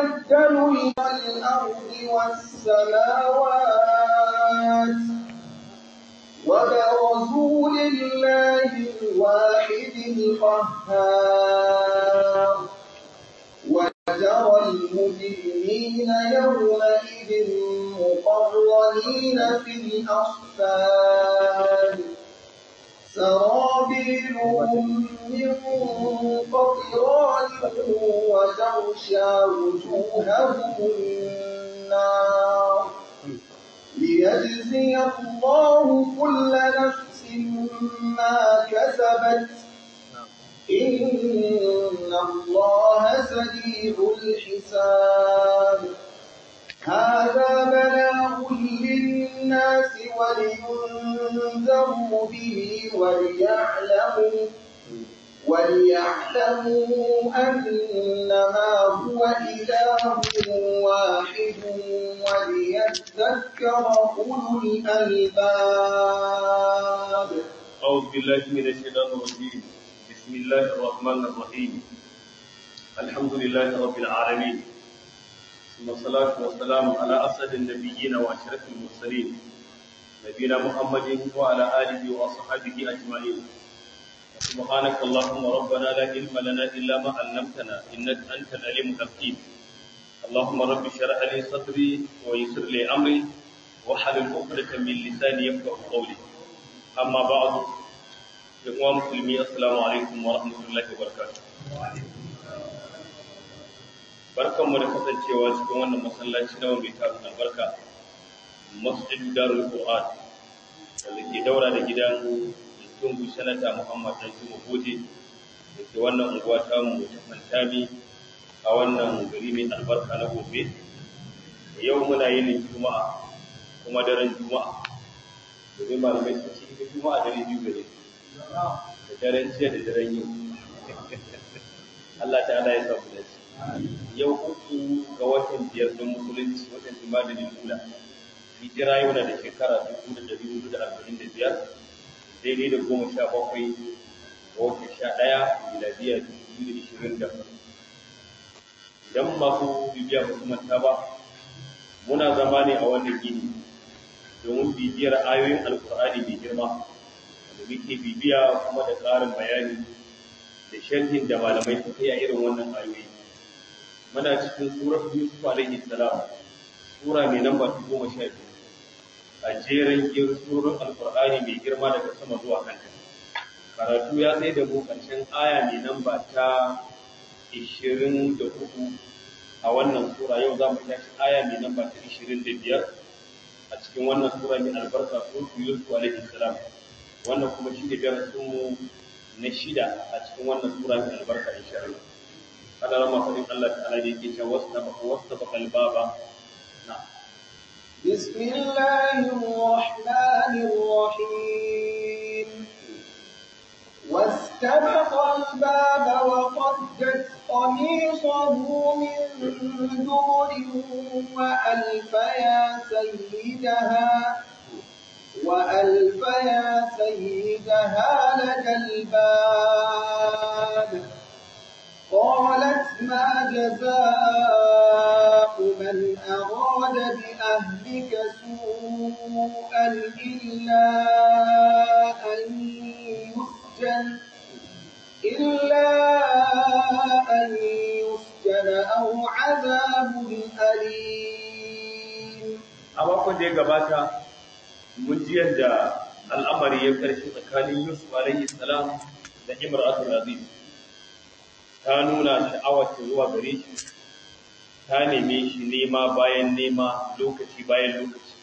يتبدل الأرض والسماوات وبرزوا لله الواحد القهار وترى المجرمين يومئذ مقرنين في الأصفاد سرابيلهم من قطران وتغشى وجوههم النار ليجزي الله كل نفس ما كسبت إن الله سريع الحساب هذا بلاغ للناس ولينذروا به وليعلموا وليعلموا أنما هو إله واحد وليذكر أولو الألباب أعوذ بالله من الشيطان الرجيم بسم الله الرحمن الرحيم الحمد لله رب العالمين ثم الصلاة والسلام على أسد النبيين وأشرف المرسلين نبينا محمد وعلى آله وأصحابه أجمعين سبحانك اللهم ربنا لا علم لنا إلا ما علمتنا إنك أنت العليم الحكيم اللهم رب اشرح لي صدري ويسر لي أمري واحلل عقدة من لساني يفقهوا قولي أما بعد يا مسلمين السلام عليكم ورحمة الله وبركاته barkan mu da kasancewa cikin wannan masallaci na mai tarin albarka masjidu darul qur'an wanda ke daura da gidan tungu sanata muhammad dan juma goje da ke wannan unguwa ta mu ta fantami a wannan gari mai albarka na gobe yau muna yin juma'a kuma daren juma'a domin malamai sun ce ita juma'a dare biyu gare da daren jiya da daren yau Allah ta'ala ya samu dace yau uku ga watan biyar don musulunci watan jima'a da lula hijira yau na da shekara dubu da dari hudu da arba'in da biyar daidai da goma sha bakwai ga watan sha ɗaya miladiya dubu biyu da ishirin da idan masu bibiya ba su manta ba muna zama ne a wannan gini domin bibiyar ayoyin alkur'ani mai girma da muke bibiya kuma da ƙarin bayani da sharhin da malamai suka yi a irin wannan ayoyi muna cikin surar yusuf alaihi salam sura mai namba ta goma sha biyu a jerin yin surun alkur'ani mai girma daga sama zuwa kanta karatu ya tsaye da mu ƙarshen aya mai namba ta ishirin da uku a wannan sura yau za mu tashi aya mai namba ta ishirin da biyar a cikin wannan sura mai albarka suratu yusuf alaihi salam wannan kuma shi ne darasinmu na shida a cikin wannan sura mai albarka insha Allah هذا لما فضل الله تعالى يكيش واستبق واستبق الباب نعم بسم الله الرحمن الرحيم واستبق الباب وقدت قميصه من دور وألف يا سيدها وألف يا سيدها لدى الباب قالت ما جزاء من أراد بأهلك سوءا إلا أن يسجن إلا أن يسجن أو عذاب أليم a makon da ya gabata mun ji yadda al'amari ya karshe tsakanin Yusuf alaihi salam da Imratul Aziz ta nuna sha'awar ta zuwa gare shi ta neme shi nema bayan nema lokaci bayan lokaci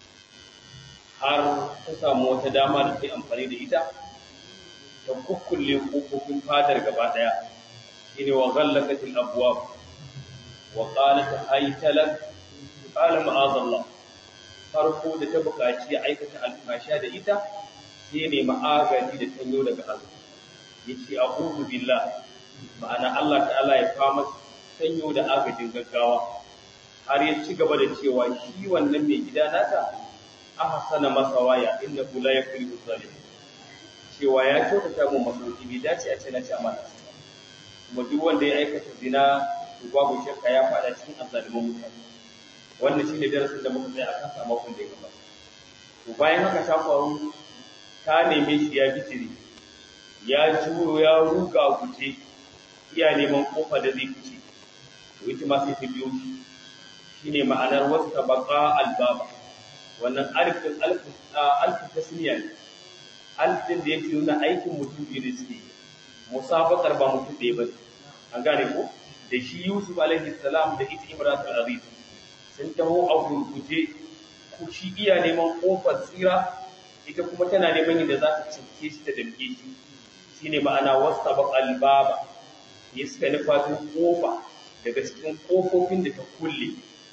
har ta samu wata dama da ke amfani da ita ta kukkulle kofofin fadar gaba daya shine wa ghallaqatil abwab wa qalat haytalak qala ma'azallah farko da ta buƙaci ya aikata alfasha da ita sai ne ma'agaji da tanyo daga Allah yace a'udhu billah ma'ana Allah ta'ala ya fama sanyo da agajin gaggawa har ya ci gaba da cewa shi wannan mai gida nata ahsana masawaya innahu la yakulu zalim cewa ya kyautata mu masauki bai dace a ce na ci amana kuma duk wanda ya aikata zina to babu shakka ya faɗa cikin azzaliman mutane wannan shine darasin da muka tsaya a kansa a makon da ya gabata to bayan haka ta faru ta neme shi ya bitire ya juyo ya ruga guje iya neman kofa da zai fice to ita ma sai ta biyo shi shine ma'anar wasta baqa albaba wannan alfin alfin tasniya ne alfin da yake nuna aikin mutum biyu da suke musabakar ba mutum ɗaya ba an gane ko da shi Yusuf alaihi salam da ita Imratul Aziz sun taho a gurguje ku shi iya neman kofar tsira ita kuma tana neman yadda za ta cinke shi ta damke shi shine ma'ana wasta baqal baba ya suka nufa kofa daga cikin kofofin da ta kulle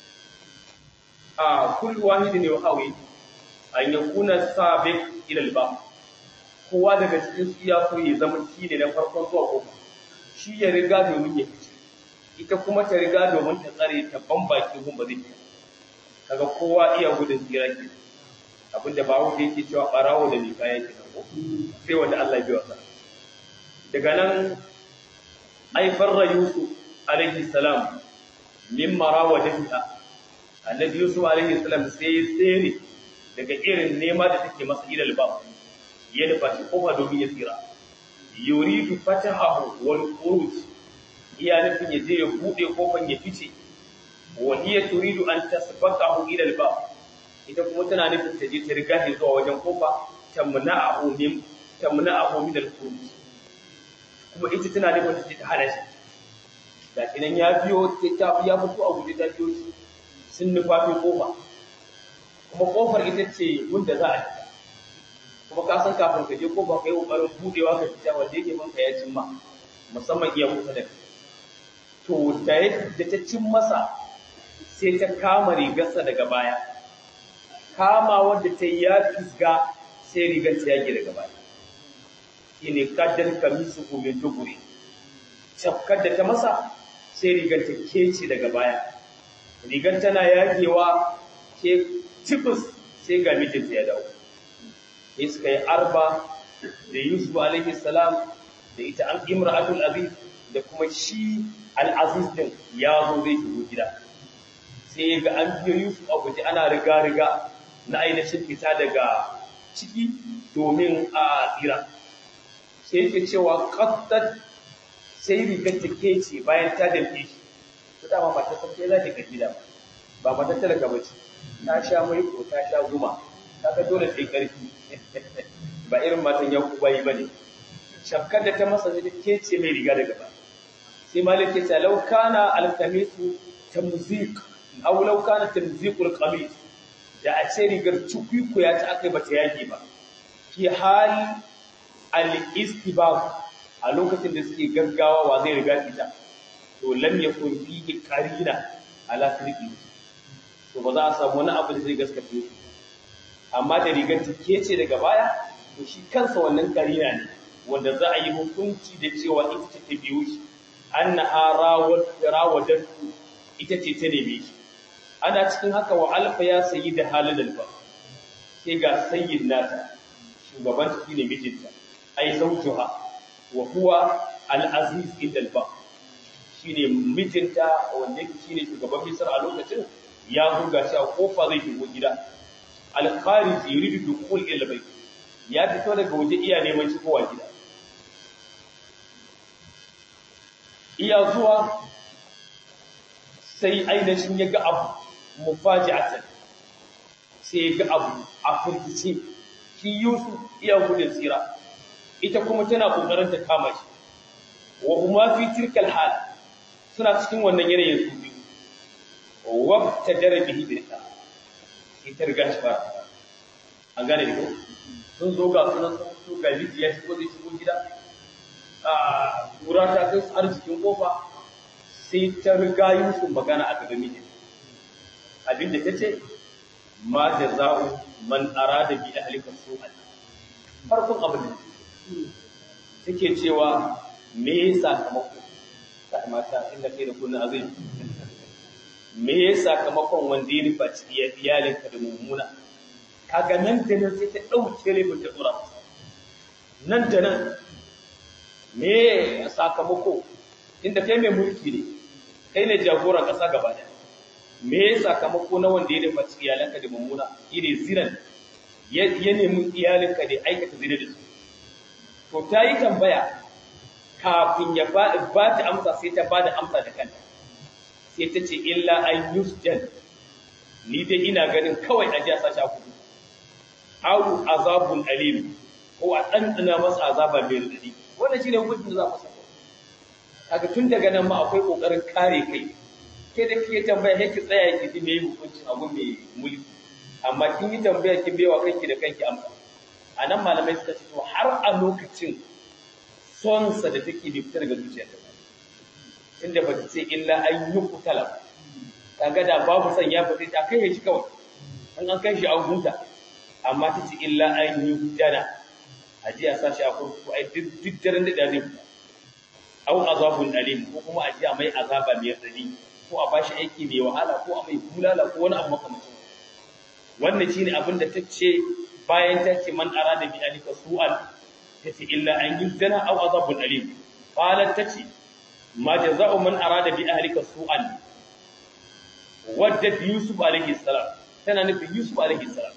a kullu wahidin ne hawi an yakuna sabiq ila al kowa daga cikin su ya so ya zama shi ne na farkon zuwa kofa shi ya riga domin ya fice ita kuma ta riga domin ta tsare ta bambaki gun ba zai fita kaga kowa iya gudun tsira ke abinda ba wanda yake cewa barawo da lika yake nan ko sai wanda Allah ya biya sa daga nan ai farra yusuf alaihi salam min marawadatiha annabi yusuf alaihi salam sai tsere daga irin nema da take masa ilal ba ya nufa shi kofa domin ya tsira yuridu fatahahu wal khuruj iya nufin ya je ya bude kofan ya fice wa hiya turidu an tasbaqahu ila al bab ita kuma tana nufin ta je ta riga shi zuwa wajen kofa tamna'ahu min tamna'ahu min al khuruj kuma ita tana nufin ta je ta hana shi da kinan ya biyo ta ya fito a guje ta biyo shi sun nufa kofa kuma kofar ita ce wanda za a fita kuma ka san kafin ka je ko ba ka yi ƙoƙarin buɗewa ka fita wanda yake manka ya cimma musamman iya kusa da kai to da da ta cin masa sai ta kama rigarsa daga baya kama wanda ta yi ya fisga sai rigar ta yage daga baya shine kaddar kamisu ko min duburi cafkar da ta masa sai rigar ta kece daga baya rigar tana yagewa ke tibus sai ga mijinta ya dawo sai suka yi arba da Yusuf alaihi salam da ita an imra'atul aziz da kuma shi al-aziz din ya zo zai shigo gida sai ga an biyo Yusuf a guje ana riga riga na ainihin fita daga ciki domin a tsira sai yake cewa qattat sai rigar ta kece bayan ta dafe shi to dama ba ta san sai za ta ga gida ba ba ta talaka bace ta sha mai ko ta sha guma kaga dole sai karfi ba irin matan yaku bai bane shafkar da ta masa da kece mai riga daga ba sai malik ya ce law kana al-qamisu tamzik aw law kana tamziqul qamis da a ce rigar cikwiku ya ta akai bata yage ba fi hal al-istibab a lokacin da suke gaggawa wa zai riga fita to lam yakun fihi qarina ala sirqi to ba za a samu wani abu da zai gaskata shi amma da rigar take ce daga baya to shi kansa wannan karina ne wanda za a yi hukunci da cewa ita ce ta biyu shi annaha rawad rawadat ita ce ta neme shi ana cikin haka wa alfa ya sayi da halin alfa sai ga sayyin nata shugaban ta shine mijinta ai zawjuha wa huwa al-aziz inda alfa shine mijinta wanda yake shine shugaban misar a lokacin ya buga shi a kofa zai shigo gida al-kharij yuridu dukhul ila bayt ya fito daga waje iya neman shigowa gida iya zuwa sai ainihin ya ga abu mufaji'atan sai ya ga abu a firgice shi Yusuf iya gudun tsira ita kuma tana kokarin ta kama shi wa huma fi tilkal hal suna cikin wannan yanayin su biyu wa tajara bihi birka ita riga shi ba an gane da ko sun zo ga sunan sun fito ga ya shigo zai shigo gida a kura ta kai har jikin kofa sai ta riga Yusuf magana a gaban mijin abinda ta ce ma jaza'u man arada bi ahlika su'an farkon abin da take cewa me sakamako ta mata inda kai da kunna azai me sakamakon wanda ya nufa iyalinka da mummuna kaga nan da nan sai ta ɗauke laifin ta tsura nan da nan me sakamako inda kai mai mulki ne kai ne jagoran ƙasa gaba ɗaya me ya sakamako na wanda ya dafa iyalanka da mummuna ire zinan ya nemi iyalinka da aikata zina da su to ta yi tambaya kafin ya ba ta amsa sai ta ba da amsa da kanta sai ta ce illa an yusjan ni dai ina ganin kawai a jiya sashi a kudu awu azabun alim ko a ɗanɗana masa azaba mai radadi wannan shi ne hukuncin da za mu saka kaga tun daga nan ma akwai ƙoƙarin kare kai ke da kike tambaya sai ki tsaya ki ji me hukuncin abu mai mulki amma kin yi tambaya kin bewa kanki da kanki amsa anan malamai suka ce to har a lokacin son sa da take bai fita daga zuciyarta inda ba ta ce illa an yi kutala kaga da babu son ya fita ta kai shi kawai an an kai shi an huta amma ta ce illa an yi dana a ji a sashi a kurkuku ai duk daren da zai fita au azabun alim ko kuma a ji a mai azaba mai tsari ko a bashi aiki mai wahala ko a mai bulala ko wani abu makamacin wannan shine abin da ta ce bayan ta ce man arada bi alika su'al ta ce illa an yuzdana aw azabun alim qalat ta ce ma jaza'u man arada bi ahlika su'al wadda yusuf alayhi salam tana nufin yusuf alayhi salam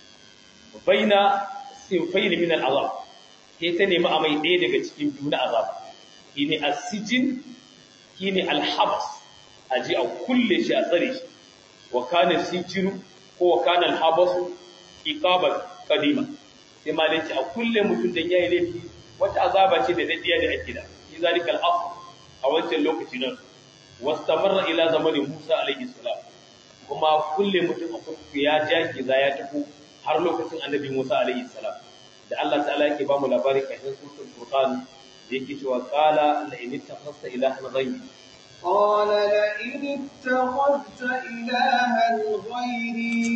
baina sinfayn min al'azab sai ta nemi a mai ɗaya daga cikin biyu na azab shine as-sijn shine al-habs aji a kulle shi a tsare shi wa kana sijinu ko wa kana al-habs iqaban qadima sai malai ce a kulle mutum dan yayi laifi wata azaba ce da dadiya da ake da shi zalika al-asl a wancan lokaci nan wastamarra ila zamanin Musa alaihi salam kuma kulle mutum a kurkuku ya jaki za ya tafi har lokacin annabi Musa alaihi salam da Allah ta'ala yake ba mu labari kafin suratul furqan da yake cewa qala la in ittakhasta ilahan ghayri قال لئن اتخذت إلها غيري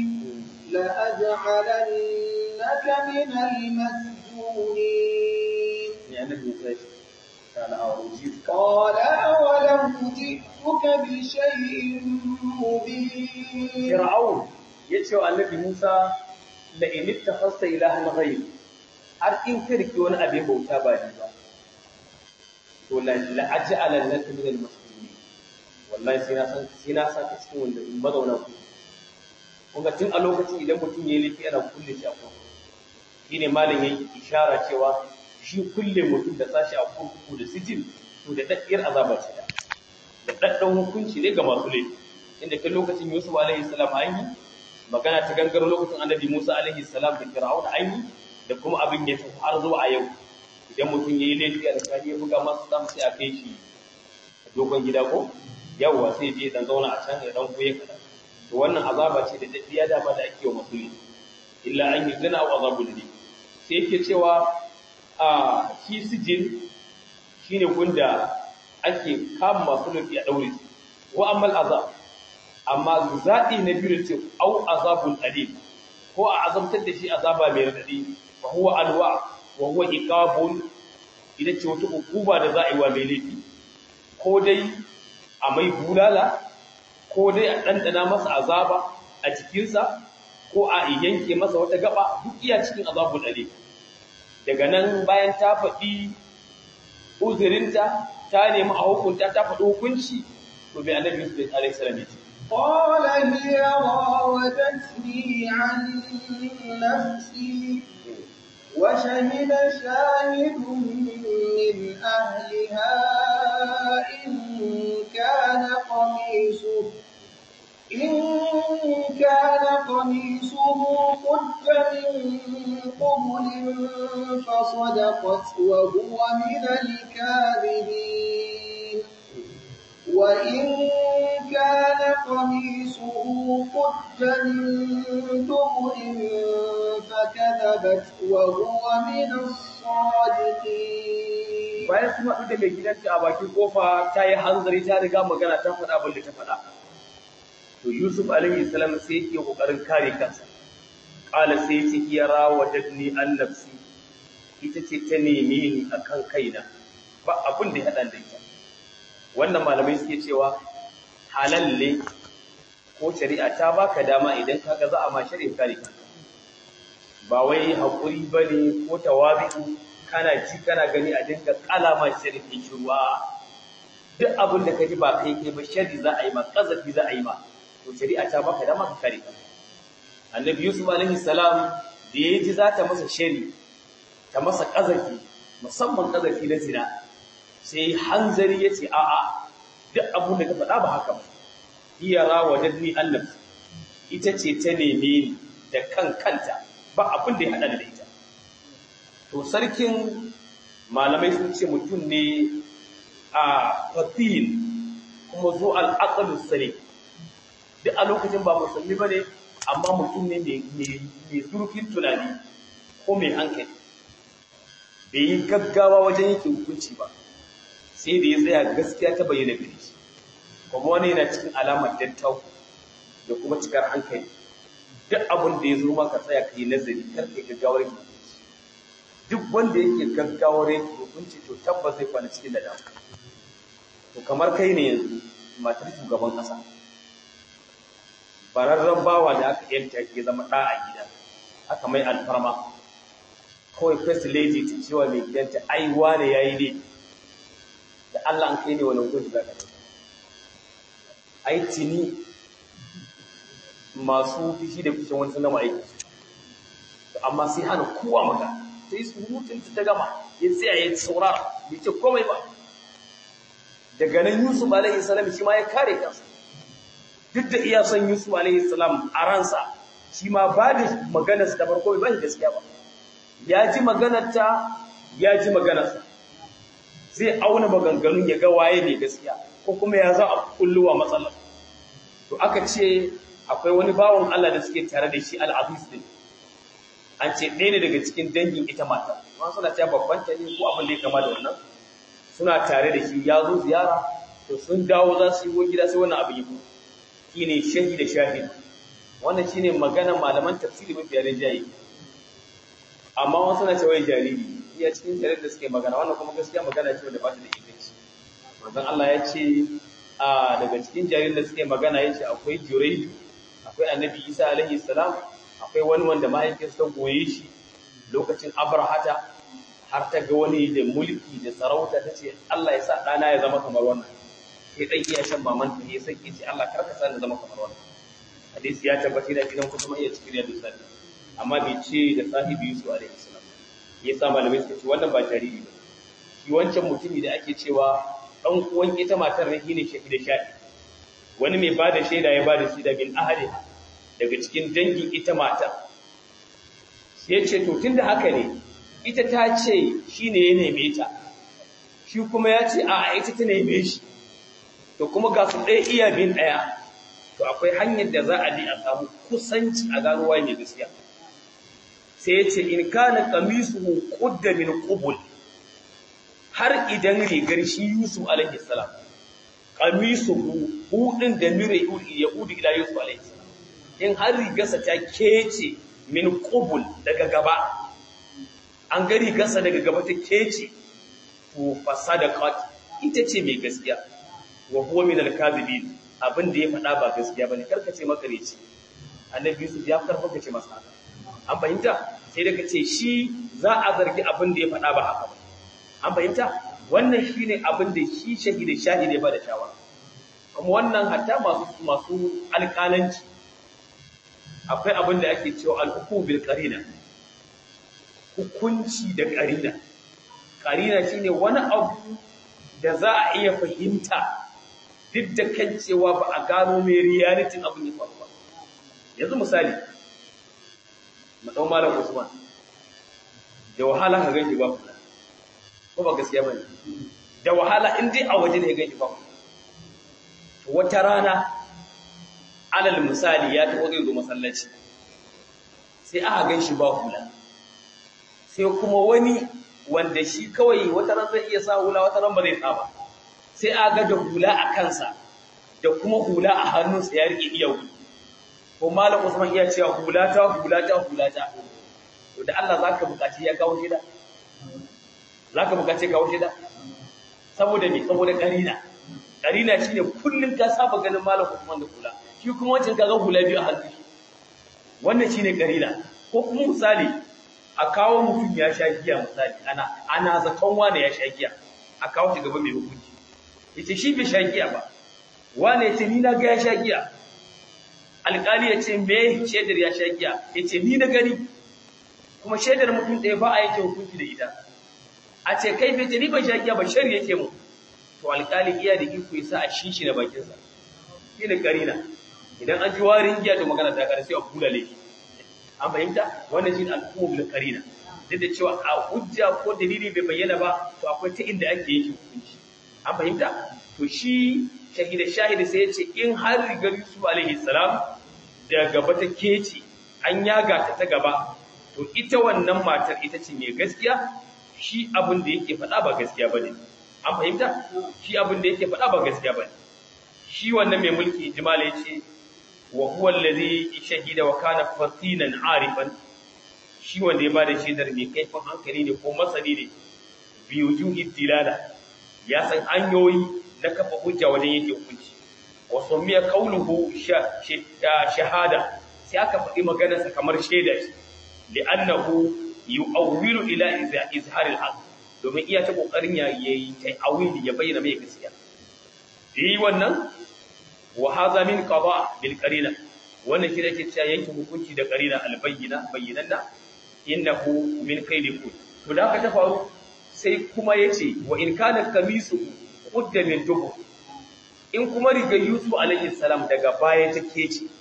لأجعلنك من المسجونين يعني النبي موسى قال أوجيت قال أولم جئتك بشيء مبين Fir'aun ya ce wa annabi Musa la in ittakhasta ilahan ghayri har in ka riki wani abin bauta ba ni ba to la la aj'ala laka min al-masjunin wallahi sai na san sai na saka cikin wanda mazauna ku kun ga tun a lokacin idan mutum ya yi laifi ana kulle shi a kurkuku shine malam yayi ishara cewa shi kulle mutum da sashi a kurkuku da sijin to da daddiyar azaba ce da da daddan hukunci ne ga masu laifi inda kan lokacin Yusuf alaihi salam an yi magana ta gangaro lokacin Annabi Musa alaihi salam da Fir'aun an yi da kuma abin ya tafi har zuwa a yau idan mutum yayi laifi a tsakani ya buga masa sam sai a kai shi dogon gida ko yawwa sai je dan zauna a can ya dan koye kada to wannan azaba ce da daddiya da ba da ake wa musulmi illa an yi zina wa azabul ne sai yake cewa a shi sijin shine gunda ake kama masu laifi a daure su wa ammal azab amma zaɓi na biyu ce au azabun alim ko a azabtar da shi azaba mai radadi fa huwa alwa wa huwa iqabun idan ce wata hukuma da za a yi wa mai laifi ko dai a mai bulala ko dai a ɗanɗana masa azaba a cikinsa ko a yanke masa wata gaba duk iya cikin azabun alim daga nan bayan ta faɗi uzurinta ta nemi a hukunta ta faɗi hukunci to bai annabi Yusuf alaihi salam ya ce قال هي راودتني عن نفسي وشهد شاهد من أهلها إن كان قميصه إن كان قميصه قد من قبل فصدقت وهو من الكاذبين وإن كان قميصه قد من دبر فكذبت وهو من الصادقين bayan kuma da mai gidanta a bakin kofa ta yi hanzari ta riga magana ta faɗa abin da ta faɗa to Yusuf alaihi salam sai yake kokarin kare kansa qala sai yace ya rawadatni an nafsi ita ce ta neme ni akan kaina ba abin da ya hada da ita wannan malamai suke cewa halal ne ko shari'a ta baka dama idan kaga za a ma shari'a kare kanka ba wai hakuri bane ko tawabi'u kana ji kana gani a dinga kalama shari'a ruwa duk abin da ka ji ba kai kai ba shari za a yi ma kazafi za a yi ma to shari'a ta baka dama ka kare ka annabi yusuf alaihi salam da ya ji za ta masa shari ta masa kazafi musamman kazafi na zina sai hanzari ya ce a'a duk abin da ka faɗa ba haka ba iya rawadatni annab ita ce ta neme ni da kan kanta ba abin da ya haɗa da ita to sarkin malamai sun ce mutum ne a fatil kuma zo al'aqalus sare duk a lokacin ba musulmi bane amma mutum ne mai zurfin tunani ko mai hankali bai yi gaggawa wajen yake hukunci ba sai da ya tsaya gaskiya ta bayyana gare shi kuma wani yana cikin alamar dattau da kuma cikar hankali duk abin da ya zo maka tsaya ka yi nazari kar ka gaggawar ki duk wanda yake gaggawar yake hukunci to tabbas zai kwana cikin da damu to kamar kai ne yanzu matar shugaban kasa bararren bawa da aka yanta ke zama ɗa a gida aka mai alfarma kawai first lady ta cewa mai gidanta ai wane yayi ne da Allah an kai ne wani hukunci za ka dauka ai tini masu fishi da fishin wani sun gama aiki amma sai hana kowa maka sai su mutunta ta gama ya tsaya ya saurara bai ce komai ba daga nan Yusuf alaihi salam shi ma ya kare kansa duk da iya son Yusuf alaihi salam a ransa shi ma ba da maganar ta farko ba shi gaskiya ba ya ji maganar ta ya ji maganar sa zai auna maganganun ya ga waye ne gaskiya ko kuma ya za a kulluwa matsalar to aka ce akwai wani bawon Allah da suke tare da shi al-Aziz din an ce ɗaya ne daga cikin dangin ita mata ma suna ta babban ta ne ko abin da ya kama da wannan suna tare da shi ya zo ziyara to sun dawo za su yi gida sai wannan abin yi shi ne shahi da shahid wannan shi ne maganar malaman tafsiri mafi yare jayi amma wasu na cewa jariri iya cikin jarir da suke magana wannan kuma gaskiya magana ce wanda ba ta da inganci manzon Allah ya ce a daga cikin jaririn da suke magana ya ce akwai juraidu akwai annabi isa alaihi salam akwai wani wanda mahaifiyarsa ta goye shi lokacin abrahata har ta ga wani da mulki da sarauta ta ce Allah ya sa ɗana ya zama kamar wannan sai ɗan iya shan maman ta ya sake ce Allah karka sa na zama kamar wannan hadisi ya tabbata da gidan kuma iya cikin yadda sani amma bai ce da sahibi Yusuf alaihi salam ya sa malamai suka ce wannan ba jariri ba shi wancan mutumi da ake cewa ɗan uwan ita matar ne shine shafi da shafi wani mai ba da shaida ya ba da shaida bin ahadi daga cikin dangin ita mata sai ya ce to tunda haka ne ita ta ce shi ne ya neme ta shi kuma ya ce a ita ta neme shi to kuma ga su ɗaya iya bin ɗaya to akwai hanyar da za a bi a samu kusanci a gano waye mai gaskiya sai ya ce in kana qamisuhu qudda min qubul har idan rigar shi Yusuf alaihi salam qamisuhu hudin da mire yahudi ila Yusuf alaihi salam in har rigarsa ta kece min qubul daga gaba an ga rigarsa daga gaba ta kece to fasadaqat ita ce mai gaskiya wa huwa min al-kadhibin abin da ya faɗa ba gaskiya bane karkace makareci annabi Yusuf ya karfafa ce masa haka an fahimta sai da kace shi za a zargi abin da ya faɗa ba haka ba an fahimta wannan shine abin da shi shahidi shahidi ba da shawara kuma wannan hatta masu masu alƙalanci akwai abin da ake cewa al-hukum bil qarina hukunci da qarina qarina shine wani abu da za a iya fahimta duk da kan cewa ba a gano mai reality abin ya faru ba yanzu misali mu dau malam Usman da wahala ka ganki ba kula ko ba gaskiya bane da wahala in dai a waje ne ganki ba kula to wata rana alal misali ya taho zai zo masallaci sai aka ganshi ba hula sai kuma wani wanda shi kawai wata ran zai iya sa hula wata ran ba zai sa ba sai aka ga da hula a kansa da kuma hula a hannunsa ya rike iya hula ko malam Usman iya cewa hula ta hula ta hula ta to da Allah zaka bukaci ya kawo shida zaka bukaci kawo shida saboda me saboda karina karina shine kullun ka saba ganin malam Usman da hula shi kuma wancan kaga hula biyu a hannu wannan shine karina ko kuma misali a kawo mutum ya sha giya misali ana ana zaton wanda ya sha giya a kawo shi gaba mai hukunci yace shi bai sha giya ba wane yace ni na ga ya sha giya alƙali yace me shaidar ya sha giya yace ni na gani kuma shaidar mutum ɗaya ba a yake hukunci da ita a ce kai bai ni ban sha giya ba shari yake mu to alƙali iya da iko yasa a shishi na bakin sa shi ne karina idan an ji warin giya to magana ta kare sai a kula laifi an fahimta wannan shi ne al'ummu bil karina duk da cewa a hujja ko dalili bai bayyana ba to akwai ta inda ake yake hukunci an fahimta to shi shahida shahida sai ya ce in har rigar Yusuf alaihi salam da gaba ta kece an yaga ta ta gaba to ita wannan matar ita ce mai gaskiya shi abin da yake faɗa ba gaskiya ba ne an fahimta shi abin da yake faɗa ba gaskiya ba ne shi wannan mai mulki jimala ya ce wa huwa allazi shahida wa kana fatinan arifan shi wanda ya bada shaidar mai kaifin hankali ne ko masani ne bi wujuhi dilala ya san hanyoyi na kafa hujja wajen yake hukunci wa sumiya qawluhu shahada sai aka faɗi maganarsa kamar shaida shi li'annahu yu'awwilu ila izharil haqq domin iya ta kokarin ya yi ta'awili ya bayyana mai gaskiya yi wannan wa hadha min qada bil qarina wannan shi yake cewa yanke hukunci da qarina al bayyina bayyinanna innahu min kaydi kun to da aka ta faru sai kuma yace wa in kana kamisu qudda min dubu in kuma riga yusuf alayhi salam daga baya take ce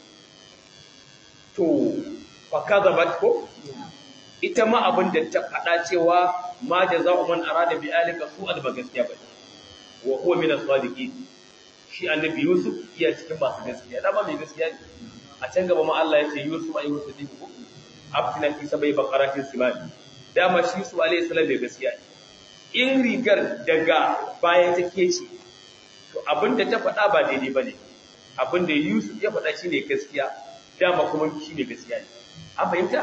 to fa kadhabat ko ita ma abin da ta faɗa cewa ma jaza'u man arada bi alika su'al ba gaskiya ba wa huwa min as-sadiqin shi annabi yusuf iya cikin masu gaskiya da ba mai gaskiya ne a can gaba ma Allah ya ce yusuf ayi musu dibu abtina fi sabai baqaratin simani dama shi su alayhi salam bai gaskiya ne in rigar daga baya take ce to abin da ta faɗa ba daidai bane abin da yusuf ya faɗa shine gaskiya dama kuma shi ne gaskiya ne an fahimta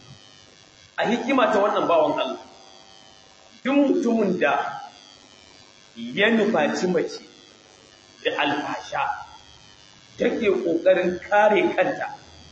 a hikima ta wannan bawan Allah duk mutumin da ya nufaci mace da alfasha take ƙoƙarin kare kanta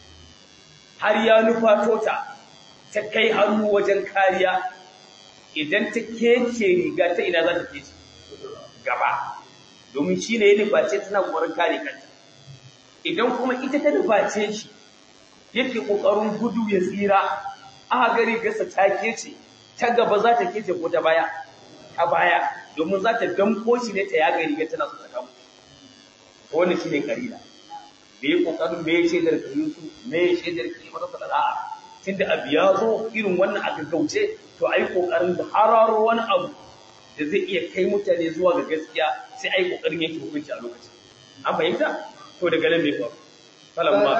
har ya nufato ta ta kai hannu wajen kariya idan ta kece riga ta ina za ta kece gaba domin shi ne ya nuface tana ƙoƙarin kare kanta idan kuma ita ta nuface shi yake ƙoƙarin gudu ya tsira aka gari gasa ta kece ta gaba za ta kece ko ta baya ta baya domin za ta damko shi ne ta ya gari ga tana so ta kamo wannan shine karina me yi kokarin me ya shaidar ka yusu me ya shaidar ka mata sada'a tunda abu ya zo irin wannan a gaggauce to ai kokarin da hararo wani abu da zai iya kai mutane zuwa ga gaskiya sai ai kokarin yake hukunci a lokacin an fahimta to daga nan me faru فلما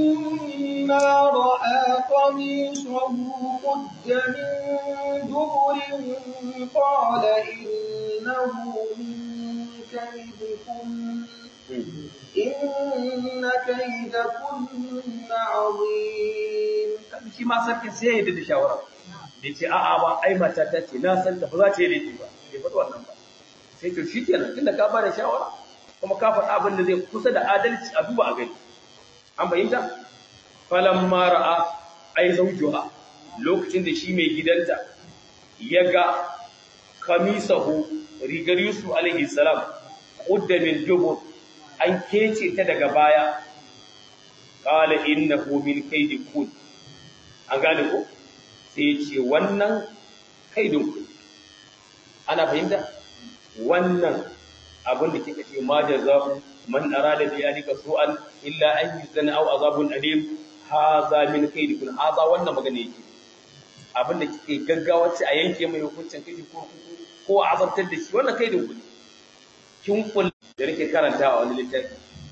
رأى قميصه قد من دبر قال إنه من كيدكن إن كيدكن عظيم shi ma sarkin sai ya yi da shawara da ce a'a ba ai mata ta ce na san ta ba za ta yi laifi ba bai faɗi wannan ba sai to shi kenan tunda ka ba da shawara kuma ka faɗa abin da zai kusa da adalci a duba a gani an fahimta falamma ra'a ai zawjuha lokacin da shi mai gidanta ya ga kamisahu rigar yusuf alaihi salam qudda min dubur an kece ta daga baya qala innahu min kaidi kun an gane ko sai ce wannan kaidin ku ana fahimta wannan abin da kika ce ma jazaa'u man arada bi alika su'an illa an yuzana aw azabun alim hadha min kaidikun hadha wannan magana yake abin da kike gaggawa ce a yanke mai hukuncin kai ko ko a azabtar da shi wannan kaidin ku kin kul da nake karanta a wani littafi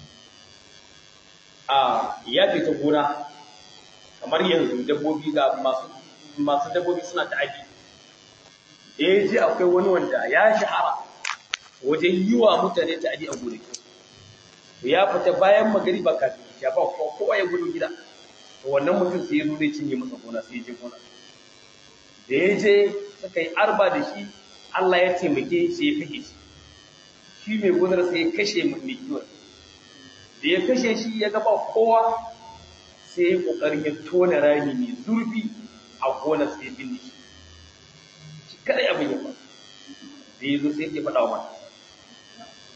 a ya fita gona kamar yanzu dabbobi ga masu masu dabbobi suna ta'adi da ya ji akwai wani wanda ya shahara wajen yi wa mutane ta'adi a gonaki ya fita bayan magariba kafin ya ba kowa ya gudu gida to wannan mutum sai ya zo zai cinye masa gona sai ya je gona da ya je suka yi arba da shi Allah ya taimake shi ya kashe shi shi mai gonar sai ya kashe mai kiwon da ya kashe shi ya gaba kowa sai ya kokarin ya tona rami mai zurfi a gonar sai ya binne shi shi kadai abin ya faru da ya zo sai ya faɗa wa mata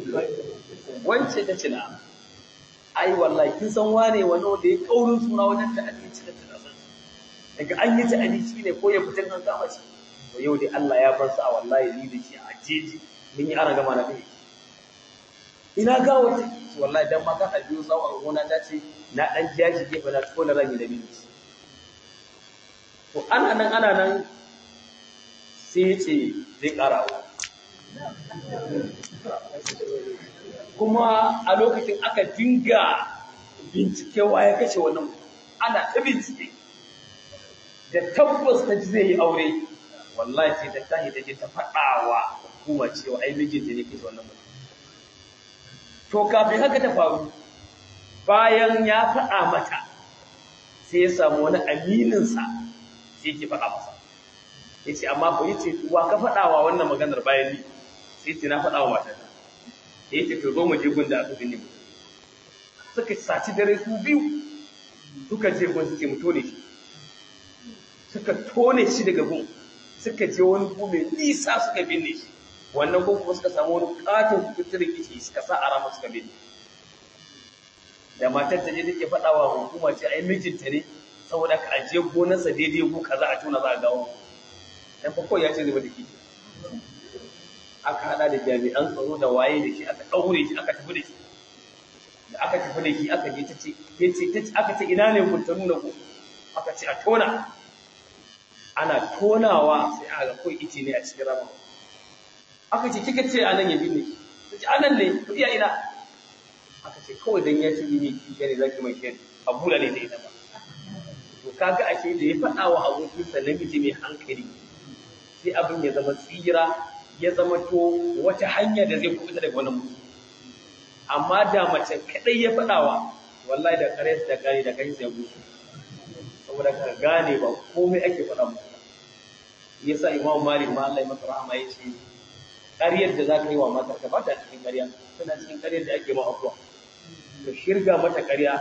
wance ta ce na ai wallahi kin san wane wani wanda ya kaurin suna wajen ta abinci da tana san daga an yi ta abinci ne ko ya fitan an kama shi to yau dai Allah ya bar sa wallahi ni da shi a jeji mun yi ana gama na kai ina ga wata wallahi dan ma kan albiyo zawo a gona ta ce na dan jaji gefe na tona ran da bibi to ana nan ana nan sai ya ce zai karawa kuma a lokacin aka dinga bincike ya kashe wannan ana ta bincike da tabbas ta ji zai yi aure wallahi sai ta tashi ta je ta faɗawa hukuma cewa ai mijinta ne kashe wannan mutum to kafin haka ta faru bayan ya faɗa mata sai ya samu wani amininsa sai ke faɗa masa ya ce amma ko yace wa ka faɗawa wannan maganar bayan ni sai ce na faɗawa matata da yake to zo mu je gunda aka binne mu suka saci dare su biyu suka je gun suke mu tone shi suka tone shi daga gun suka je wani gu mai nisa suka binne shi wannan gun kuma suka samu wani katon kuturin kici suka sa a rama suka binne da matar ta je take faɗa wa hukuma ce ai mijinta ne saboda ka ajiye gonarsa daidai gu kaza a tona za a gawo dan fa kawai ya ce zai da kici aka hada da jami'an tsaro da waye da shi aka daure shi aka tafi da shi da aka tafi da shi aka je tace yace tace aka ce ina ne kun ta nuna ku aka ce a tona ana tonawa sai aka ga kai ice ne a cikin rama aka ce kika ce anan ya binne tace anan ne ku iya ina aka ce kawai dan ya ce ni ki ne zaki mai shi a bula ne da ita ba to kaga ashe da ya faɗa wa abokinsa namiji mai hankali sai abin ya zama tsira ya zama to wata hanya da zai kuɓuta daga wani mutum amma da mace kadai ya faɗawa wallahi da kare da kare da kai sai gusu saboda ka gane ba komai ake faɗa musu yasa imamu malik ma Allah ya masa rahama yace ƙaryar da zaka yi wa matar ka ba ta cikin ƙarya tana cikin ƙaryar da ake ma afuwa ka shirga mata ƙarya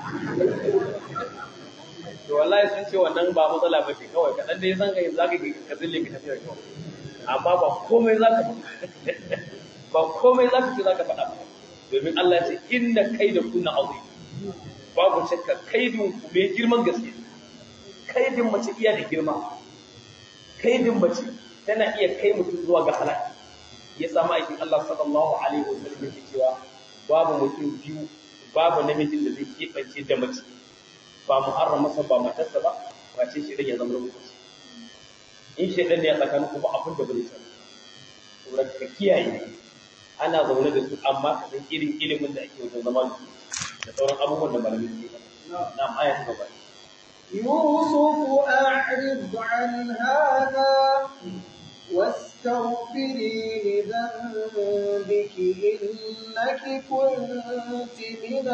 to wallahi sun ce wannan ba matsala ba ce kawai kaɗan dai san kai zaka ka zille ka tafiya kawai amma ba komai za ka ba komai za ka ce za ka faɗa ba domin Allah ya ce inna kai da kunna azim babu shakka kaidin ku mai girman gaske kaidin mace iya da girma kaidin mace tana iya kai mutum zuwa ga halaka ya samu aikin Allah sallallahu alaihi wa sallam yake cewa babu mutum biyu babu namijin da zai keɓance da mace ba muharram masa ba matarsa ba wace shi ya zama rubutu in shaidan ne ya tsakanin kuma abin da bai sani saboda ka kiyaye ana zaune da su amma ka san irin ilimin da ake wajen zama da su da sauran abubuwan da malamai suke na aya ta gaba يوسف أعرض عن هذا واستغفري لذنبك إنك كنت من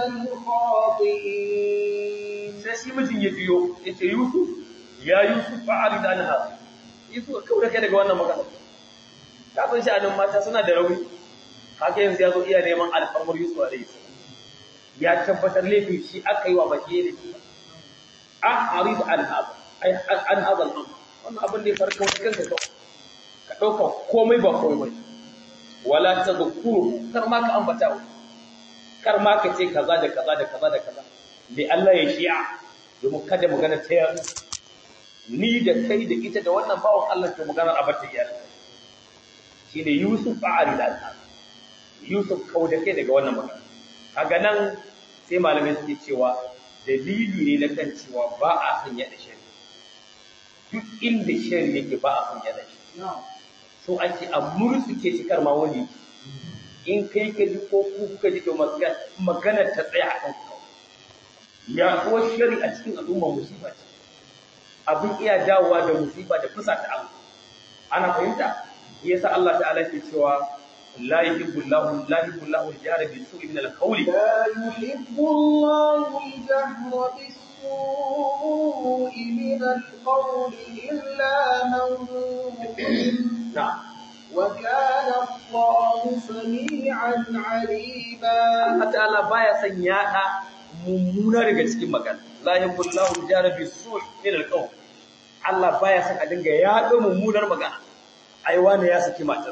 الخاطئين sai shi mijin ya biyo ya ce Yusuf ya Yusuf fa'arid an hada Yusuf kawai da kai daga wannan magana ka san shi anan mata suna da rauni haka yanzu ya zo iya neman alfarmar Yusuf alaihi salam ya tabbatar laifin shi aka yi wa baki da shi a'rid an hada ai an hada al wannan abin da ya farka wani kanka kawai ka dauka komai ba komai bane wala tadhkuru kar ma ka ambata kar ma ka ce kaza da kaza da kaza da kaza da Allah ya shi'a domin kada magana ta yaru ni da kai da ita da wannan bawon Allah ke magana a bata iyali shine Yusuf fa'ari da Yusuf kau da kai daga wannan magana kaga nan sai malamai suke cewa dalili ne na kan cewa ba a san yada shari duk inda shari yake ba a san yada shi so ake a murtsuke shi karma wani in kai ka ji ko ku kuka ji to magana ta tsaya a kan ku ya kuwa shari a cikin al'umma musiba ce abin iya dawowa da musiba da fusa ta Allah ana fahimta yasa Allah ta'ala ke cewa la yuhibbu Allahu la yuhibbu Allahu al-jahra bi su'i min al-qawli لا يحب الله الجهر بالسوء من القول إلا من ظلم na'am وكان الله سميعا عليما Allah ta'ala baya son yada mummuna daga cikin magana la yuhibbu Allahu al-jahra bi su'i min al-qawl Allah baya son a dinga yada mummunar magana ai wani ya saki matarsa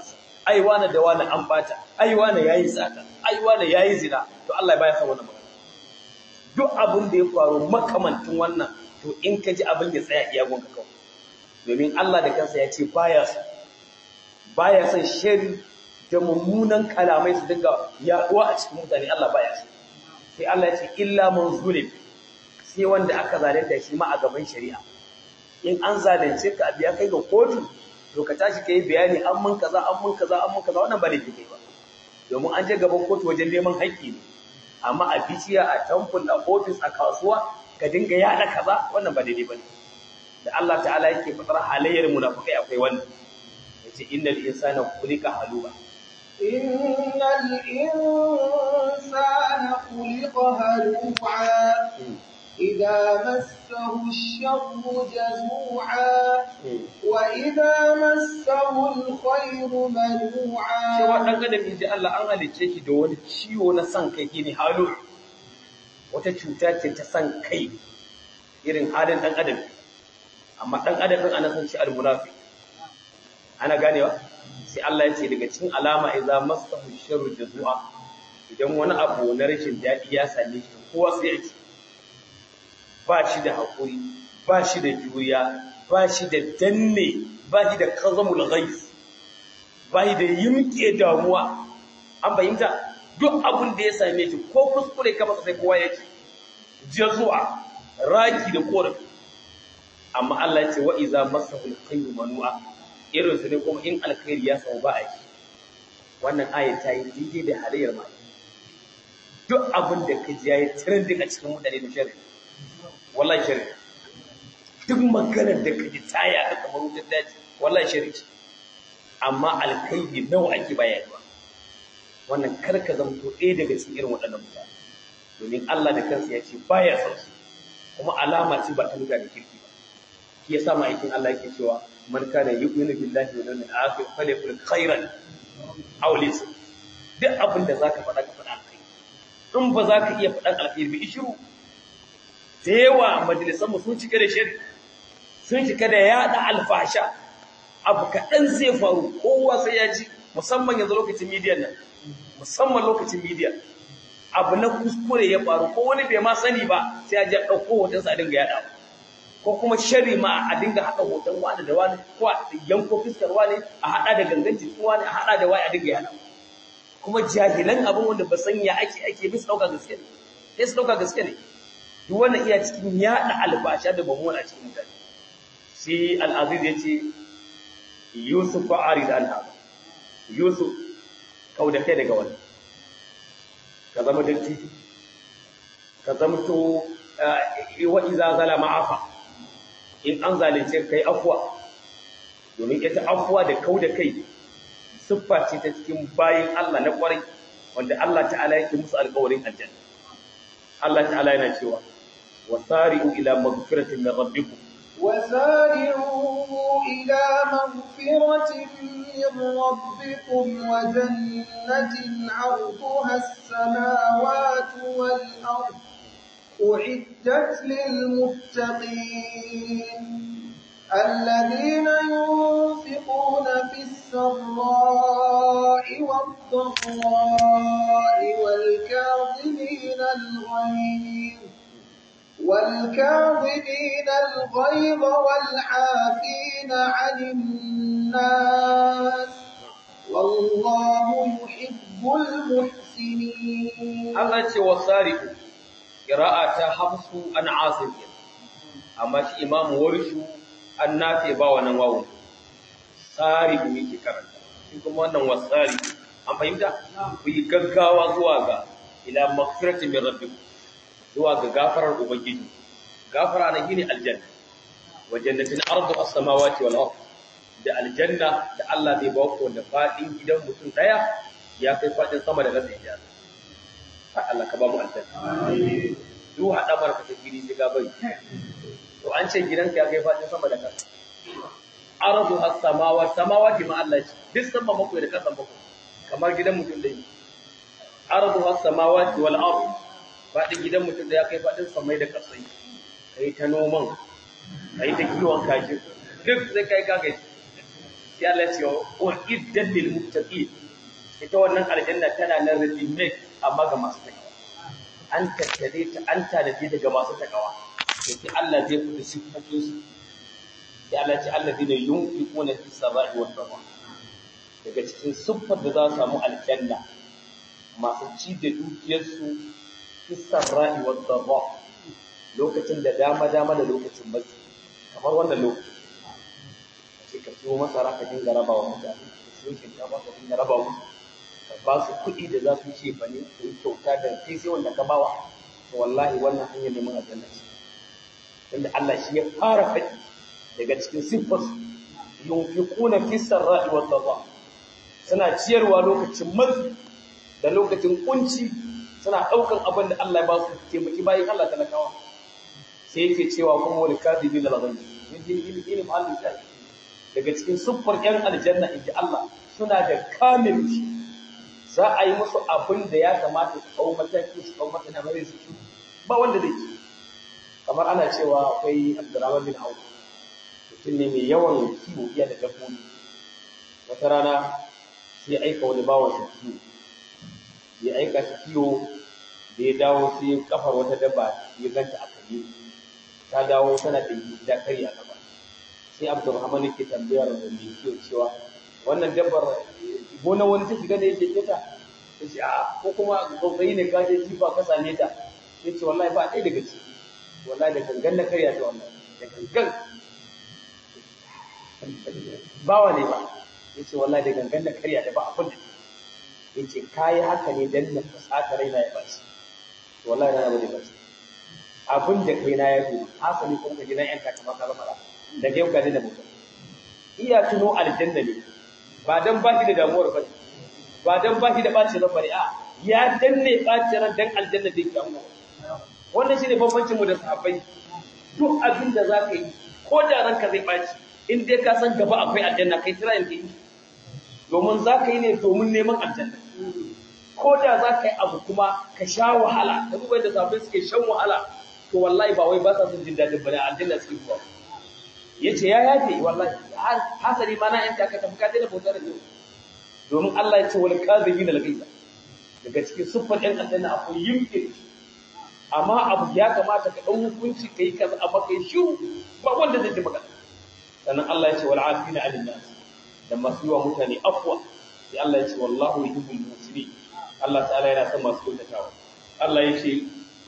ai wani da wani an bata ai wani yayi sata ai wani yayi zina to Allah ya baya san wannan magana duk abin da ya faru makamantin wannan to in ka ji abin ya tsaya iya gonka kawai domin Allah da kansa ya ce baya son baya son shari da mummunan kalamai su dinga yaduwa a cikin mutane Allah baya son sai Allah ya ce illa man zulim sai wanda aka zalunta shi ma a gaban shari'a in an zalunce ka abiya kai ga kotu to ka tashi kai bayani an mun kaza an mun kaza an mun kaza wannan ba laifi kai ba domin an je gaban kotu wajen neman haƙƙi ne amma a biciya a tamful a ofis a kasuwa ka dinga yada kaza wannan ba daidai bane da Allah ta'ala yake fitar halayyar munafikai akwai wannan yace innal insana khuliqa haluba إن الإنسان خلق هلوعا إذا مسه الشر جزوعا وإذا مسه الخير cewa منوعا dan adam inji Allah an halicce shi da wani ciwo na san kai shine halu wata cuta ce ta san kai irin halin dan adam amma dan adam din ana san shi almunafi ana ganewa sai Allah ya ce daga cikin alama idza masahu sharru jazua idan wani abu na rashin dadi ya same shi kowa sai ya ce ba shi da hakuri ba shi da juriya ba shi da danne ba shi da kazamul ghais ba shi da yimke damuwa an fahimta duk abin da ya same shi ko kuskure ka masa sai kowa ya ce jazu'a raki da korafi amma Allah ya ce wa iza masahu alkhayru manu'a irin su ne kuma in alkhairi ya sau ba a yi wannan aya ta yi daidai da halayyar ma duk abin da ka ji yayi trending a cikin mutane da sharri wallahi sharri duk maganar da ka ji ta yaɗa kamar wutar daji wallahi sharri ce amma alkhairi nawa ake bayarwa wannan kar ka zamto ɗaya daga cikin irin waɗannan mutane domin Allah da kansa ya ce baya son su kuma alama ce ba ta mutane kirki ba shi yasa ma'aikin Allah yake cewa man kana yu'minu billahi wal yawmil akhir falyakul khairan aw liyasmut duk abin da zaka faɗa ka faɗa alkhairi in ba za ka iya faɗan alkhairi bi ishiru da yawa majalisan mu sun cika da shari sun cika da yaɗa alfasha abu kaɗan zai faru kowa sai ya ji musamman yanzu lokacin midiyan nan musamman lokacin midiya abu na kuskure ya faru ko wani bai ma sani ba sai ya ji ɗauko hotonsa a dinga yaɗa ko kuma shari ma a dinga haɗa hoton wani da wani ko a yanko fiskar wani a haɗa da gangan jikin wani a haɗa da wani a dinga yaɗa kuma jahilan abin wanda ba san ya ake ake bisa ɗauka gaske ne sai su ɗauka gaske ne duk wannan iya cikin yaɗa albasha da bamuwa a cikin mutane sai al'aziz ya ce yusuf fa'arid an haɗa yusuf kau da kai daga wani ka zama dattijo ka zama to wa iza zalama afa in an zalunce kai afwa domin ita afwa da kau da kai siffa ce ta cikin bayin Allah na kwarai wanda Allah ta'ala yake musu alƙawarin aljanna Allah ta'ala yana cewa wasari'u ila maghfiratin min rabbikum وسارعوا إلى مغفرة من ربكم وجنة عرضها السماوات والأرض أعدت للمتقين الذين ينفقون في السراء والضراء والكاظمين الغيظ والكاظمين الغيظ والعافين عن الناس والله يحب المحسنين Allah ce wasari'u qira'a ta hafsu an asim amma shi imamu warishu an nafe ba wannan wawu sari'u yake karanta shi kuma wannan wasari an fahimta ku yi gaggawa zuwa ga ila maghfiratin min rabbikum zuwa ga gafarar ubangiji gafara na gini aljanna wa jannatin ardu as-samawati wal ard da aljanna da Allah zai ba ku wanda fadin gidan mutum daya ya kai fadin sama da ƙasa ya Allah ka ba mu aljanna duk hada barka ta gidi sai ga bai to an ce gidanka ya kai fadin sama da ƙasa ardu as-samawati samawati ma Allah ce duk sama mako da ƙasa mako kamar gidan mutum dai ardu as-samawati wal ard faɗin gidan mutum da ya kai faɗin samai da ƙasai ka yi ta noman ka yi ta kiwon kaji duk sai kai kagai sai Allah ya ce wa iddat lil muttaqin ita wannan aljanna tana nan ready made amma ga masu takawa an tattare ta an tanaje daga masu takawa sai Allah zai fita sifofin su sai Allah ya ce alladina yunfiquna fi sabai wa dharra daga cikin siffar da za su samu aljanna masu ci da dukiyarsu fi sabai wa dharra lokacin da dama dama da lokacin matsi kamar wannan lokacin sai ka siyo masara ka dinga raba wa mutane ka siyo shinkafa ka dinga raba musu ka ba su kuɗi da za su ce ba ne ka yi kyauta da kai sai wanda ka bawa to wallahi wannan hanyar neman aljanna ce inda Allah shi ya fara faɗi daga cikin siffar yunfiquna fi sarra'i wa dharra suna ciyarwa lokacin matsi da lokacin kunci suna ɗaukan abin da Allah ya ba su taimaki bayan Allah talakawa sai yake cewa kuma wani kadibin da lagani yin ilimin Allah ya daga cikin siffar ‘yan aljanna inji Allah suna da kamil za a yi musu abin da ya kamata su kawo mataki su kawo mataki na mai su ci ba wanda zai ci kamar ana cewa akwai abdurrahman bin auf mutum ne mai yawan kiwo iya da dabbobi wata rana sai aika wani bawan sa kiwo ya aika shi kiwo da ya dawo sai kafar wata dabba ya ganta a kare ta dawo tana da da kari a gaba sai abdurrahman yake tambayar da mai kiwo cewa wannan dabbar gona wani ta shiga da yake ta ta ce a ko kuma gobe ne ka je jifa ka same ta sai ce wallahi ba ɗaya daga ciki wallahi da gangan na karya ta wallahi da gangan bawa ne ba ya ce wallahi da gangan na karya ta ba abin da ya ce kayi haka ne dan na fasata raina ya baci wallahi na ba da baci abin da kai na ya fi hasali kuma ka gidan yan takamaka ba mara da yau ka da mutum iya tuno aljanna ne ba dan ba shi da damuwar ba ba dan ba shi da bacin ran bane a ya danne bacin ran dan aljanna da yake amma wannan shine bambancin mu da sahabbai duk abin da zaka yi ko da ranka zai baci in dai ka san gaba akwai aljanna kai tira yanke domin zaka yi ne domin neman aljanna ko da zaka yi abu kuma ka sha wahala ka duba da sahabbai suke shan wahala to wallahi ba wai ba sa son jin dadin bane aljanna suke zuwa yace ya yafe wallahi hasali ma na yanta ka tafi ka daina bautar da domin Allah ya ce wal kadhibina al ghaiza daga cikin siffar ɗan aljanna akwai yimke amma abu ya kamata ka dau hukunci kai kaza amma kai shiru ba wanda zai ji magana sannan Allah ya ce wal afina alin nas da masu yiwa mutane afwa sai Allah ya ce wallahu yuhibbul muhsinin Allah ta'ala yana son masu kyautatawa Allah ya ce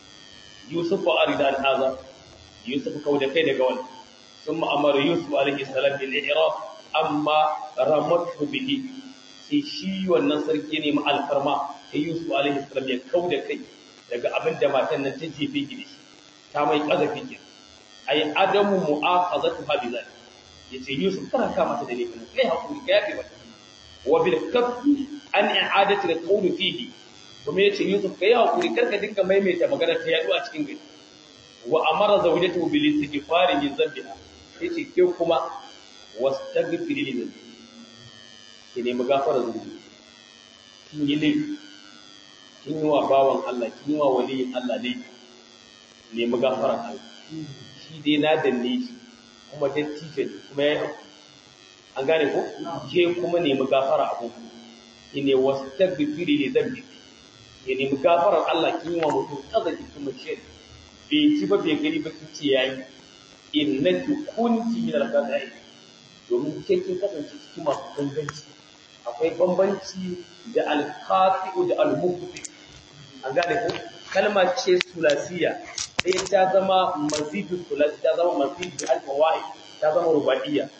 Yusuf wa arida an haza Yusuf kauda kai daga wannan ثم أمر يوسف عليه السلام بالإعراف أما رمته به sai shi wannan sarki ne ma alfarma sai Yusuf alaihi salam ya kauda kai daga abin da matan nan ta jefe gidi ta mai kazafi ke ai adamu mu'akhazatu ha bi zalik yace Yusuf kana ka mata da laifin kai hakuri kai yafe mata wa bil kaffi an i'adati al qawl fihi kuma yace Yusuf kai hakuri karka dinka maimaita magana ta yadu a cikin gari wa amara zawjatahu bil istighfari min dhanbiha yace ke kuma wastaghfiri li dhanbi ki nemi gafara zunubi kin yi laifi kin yi wa bawan Allah kin yi wa waliyin Allah laifi nemi gafara Allah shi dai na danne shi kuma dattijo ne kuma ya an gane ko ke kuma nemi gafara abu ki ne wastaghfiri li dhanbi ki nemi gafarar Allah kin yi wa mutum kazafi kuma shi bai ci ba bai gani ba kin ce yayi innaki kunti min al-qada'i domin ke kin kasance cikin masu ganganci akwai bambanci da al-qati'u da al-mubti an gane ko kalma ce sulasiya sai ta zama mazidu sulasi ta zama mazidu al-fawaid ta zama rubaiya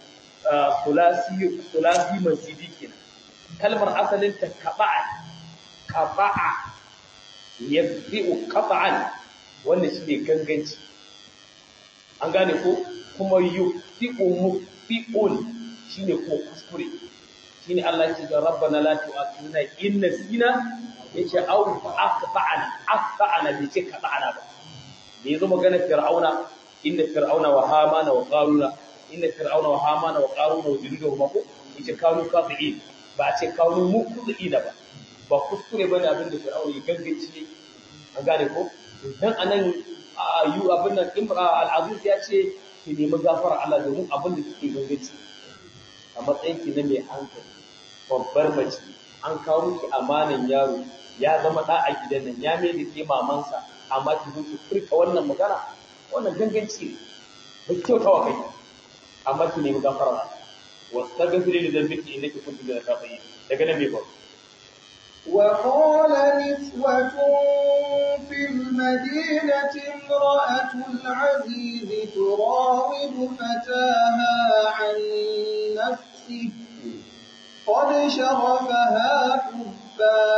sulasi sulasi mazidi kenan kalmar asalin ta qaba'a qaba'a yabdi'u qata'an wannan shine ganganci an gane ko kuma yufi'u mufi'un shine ko kuskure shine Allah ya ce ga rabbana la tu'akhidna in nasina yace aw aqta'ana aqta'ana bai ce qata'ana ba da yazo magana fir'auna inna fir'auna wa hamana wa qaruna inna fir'auna wa hamana wa qaruna wa junuduhum ko yace kanu kafi'in ba a ce kanu mukuzi'ina ba ba kuskure bane abin da fir'auna ya gangace an gane ko dan anan yu abin nan imra al-aziz ya ce ki nemi gafara Allah domin abin da kike gangaci a matsayin ki na mai hankali babbar mace an kawo miki amanan yaro ya zama da a gidan nan ya mai da ke mamansa amma ki zo ki furta wannan magana wannan ganganci ne ba ki kyauta wa kai amma ki nemi gafara wasu ta gafire da zambiki inda ki kuntu da ta tsaye daga nan mai faru وقال نسوة في المدينة امرأة العزيز تراود فتاها عن نفسه قد شغفها حبا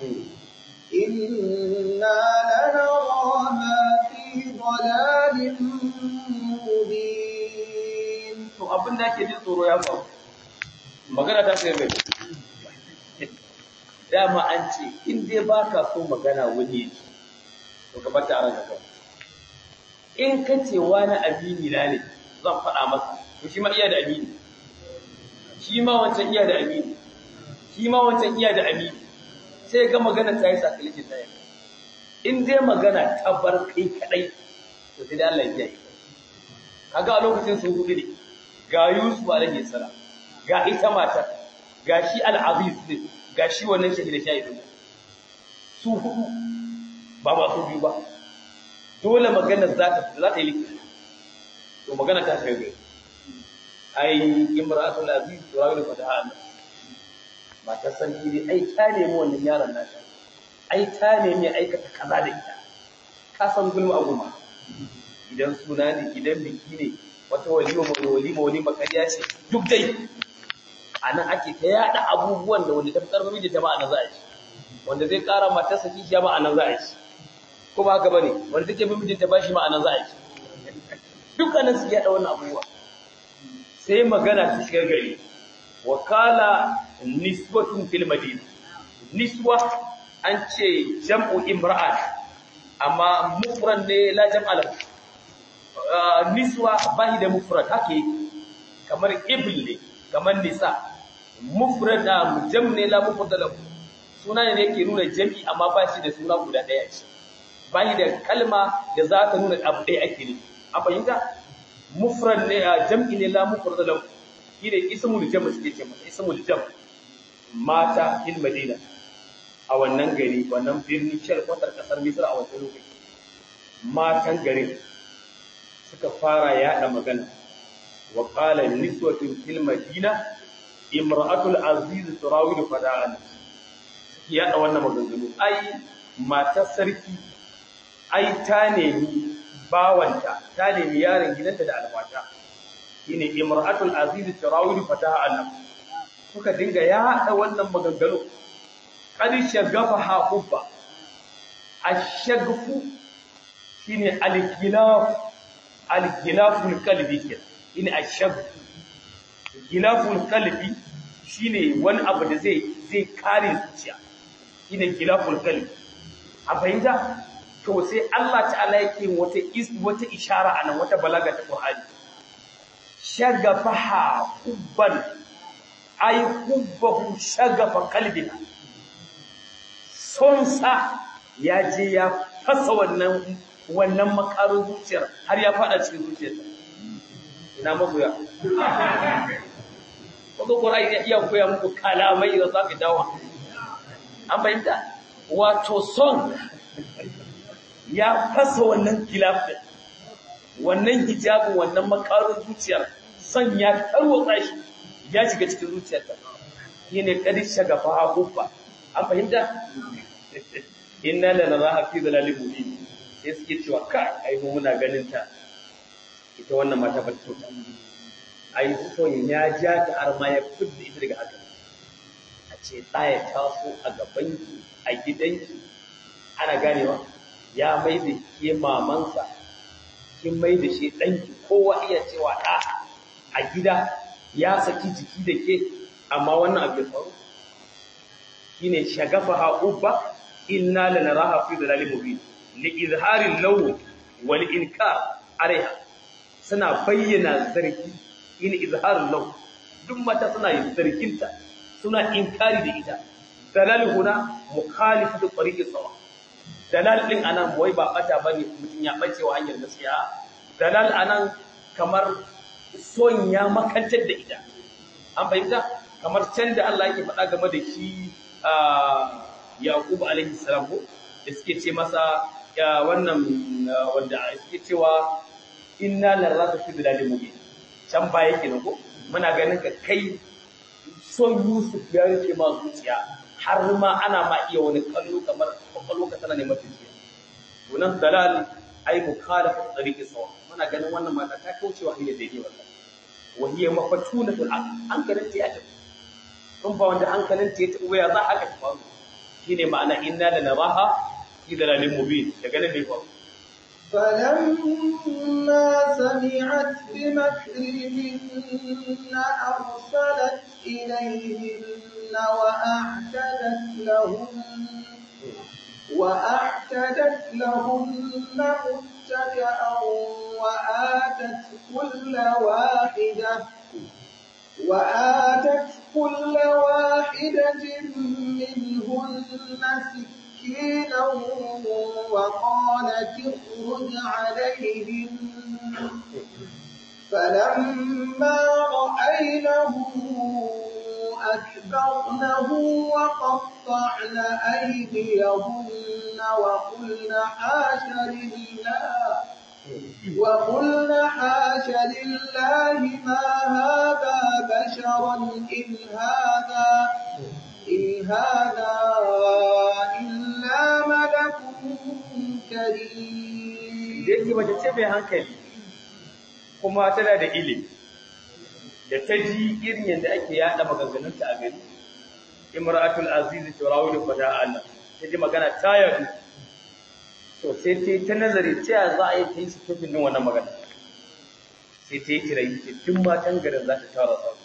إنا لنراها في ضلال مبين to abin da ake jin tsoro ya faru magana ta sai mai dama an ce in dai ba ka so magana wani yake to ka bata a ranka kawai in ka ce wani amini na ne zan faɗa masa to shi ma iya da amini shi ma wancan iya da amini shi ma wancan iya da amini sai ga magana ta yi sakalikin ta yi in dai magana ta bar kai kadai to sai da Allah ya yi kaga a lokacin su hudu ne ga Yusuf alaihi salam ga ita matar ga shi al-Aziz ne ga shi wannan shahida shahidin su hudu ba ba su biyu ba dole magana za ta za ta yi likita to magana ta kai gai ai imratul aziz turawilu fataha Allah matar sarki dai ai ta nemi wannan yaron nata ai ta nemi aikata kaza da ita ka san gulma a gulma idan suna ne idan biki ne wata walima wani walima wani makariya ce duk dai a nan ake ta yada abubuwan da wanda ta fi karfin mijinta ba a nan za a ci wanda zai kara matarsa kishiya ba a nan za a ci ko ba haka bane wanda take bin mijinta ba shi ma a nan za a ci dukkanin su yada wannan abubuwa sai magana ta shiga gari wakala nisbatun fil madina niswa an ce jam'u imra'at amma mufrad ne la jam'a lahu niswa bahi da mufrad hake kamar ibl ne kamar nisa mufrad da jam ne la mufrad lahu suna ne yake nuna jami amma ba shi da suna guda daya ce bahi da kalma da za ta nuna abu ɗaya ake ne a fahimta mufrad ne jam'i ne la mufrad lahu shi ne ismul jam suke ce masa ismul jam mata fil madina a wannan gari wannan birni shar kwatar kasar misra a wancan lokaci matan garin suka fara yada magana wa qala niswatun fil madina imra'atul aziz turawidu fada'an suke yada wannan maganganu ai matar sarki ai ta nemi bawanta ta nemi yaron gidanta da alfata shine imra'atul aziz turawidu fada'an suka dinga yada wannan maganganu qad shagafa hubba ash-shagfu shine al-khilaf al-gilaful qalbi ke ina ashab gilaful qalbi shine wani abu da zai zai kare zuciya ina gilaful qalbi a fahimta to sai Allah ta'ala yake wata is wata ishara anan wata balaga ta Qur'ani shagafaha hubban ay hubbahu shagafa qalbina sonsa ya je ya fasa wannan wannan makarin zuciyar har ya fada cikin zuciyarta ina magoya wanda ƙwarai ya iya koya muku kalamai da za ka dawa an fahimta wato son ya fasa wannan gilafin wannan hijabin wannan makarin zuciyar son ya tarwatsa shi ya shiga cikin zuciyarta shi ne kadi shagafa hakufa an fahimta inna lanaraha fi dhalalin mubin sai suke cewa ka ai mu muna ganin ta ita wannan mata ba ta ta ai son ya ja ta har ma ya fidda ita daga haka a ce ɗaya taso a gabanki a gidanki ana ganewa ya mai da ke mamansa kin mai da shi ɗanki kowa iya cewa ɗa a gida ya saki jiki da ke amma wannan abu ya faru shine shagafa ha'ubba inna lanaraha fi dhalalin mubin li'izharin launi wal inkar alaiha suna bayyana zargi in izharin launi duk mata suna yin zarginta suna inkari da ita dalal huna mukhalifu da tariqi sawa dalal din anan wai ba bata bane mutun ya bace wa hanyar gaskiya dalal anan kamar son ya makantar da ita an fahimta kamar can da Allah yake faɗa game da shi Yaqub alaihi salam ko da suke ce masa wannan wanda suke cewa inna larraka fi bilalil mubin can baya kenan ko muna ganin ka kai son Yusuf ya rike ma zuciya har ma ana ma iya wani kallo kamar kwakwalwa ka tana neman tafiya to nan dalal ai mukhalafa tariqi sawa muna ganin wannan mata ta kaucewa hanyar daidai wallahi wa hiya mafatunatul aql hankalin ta ya tafi kun ba wanda hankalin ta ya tafi waya za haka ta faru shine ma'ana inna la naraha fi dalalin mubin daga nan ne fa فلما سمعت بمكرهن أرسلت إليهن وأعتدت لهن وأعتدت لهن متكئا وآتت كل واحدة وآتت كل واحدة منهن سكينا وقالت اخرج عليهم فلما رأينه أكبرنه وقطعن أيديهن وقلن حاش لله وقلن حاش لله ما هذا بشرا إن هذا إن هذا إلا ملك كريم yake mace ce mai hankali kuma tana da ilimi da ta ji irin yadda ake yada maganganunta a gari imratul aziz turawu fada Allah ta ji magana ta yadu to sai ta yi ta nazari ta za a yi ta yi sukufin din wannan magana sai ta yi kirayi ce duk matan garin za ta tara sa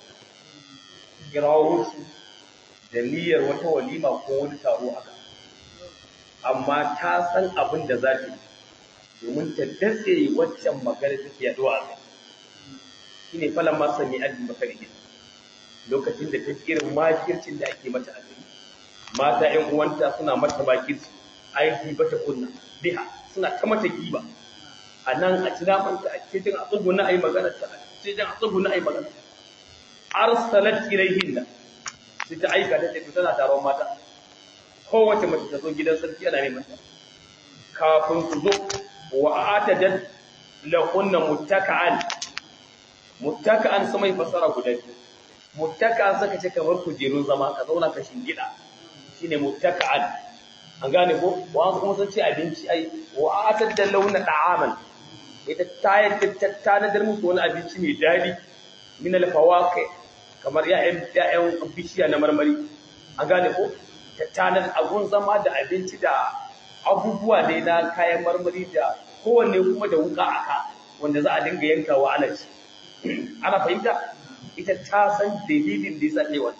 kirawo su da niyyar wata walima ko wani taro haka amma ta san abin da za ta yi domin ta datse waccan magana take yaduwa a kai shine falan ma sami ajin bakari lokacin da ta irin makircin da ake mata a gari mata ƴan uwanta suna mata makirci ai bata kunna biha suna ta mata giba a nan a ci namanta a cikin a tsuguna ai magana ta a cikin a tsuguna ai magana arsalat ilayhinna sai ta aika da tafi tana taron mata kowace mace ta zo gidan sarki ana neman ta kafin su zo wa atadat lahunna muttaka'an muttaka'an su mai fasara guda biyu muttaka'an saka ce kamar kujerun zama ka zauna ka shingida shine muttaka'an an gane ko wa kuma sun ce abinci ai wa atadda launa da'aman ita ta ta tanadar musu wani abinci mai dadi min al-fawaqi kamar ya'yan ya'yan bishiya na marmari an gane ko ta tanar abun zama da abinci da abubuwa ne na kayan marmari da kowanne kuma da wuka aka wanda za a dinga yankawa ana ci ana fahimta ita ta san dalilin da yasa tsaye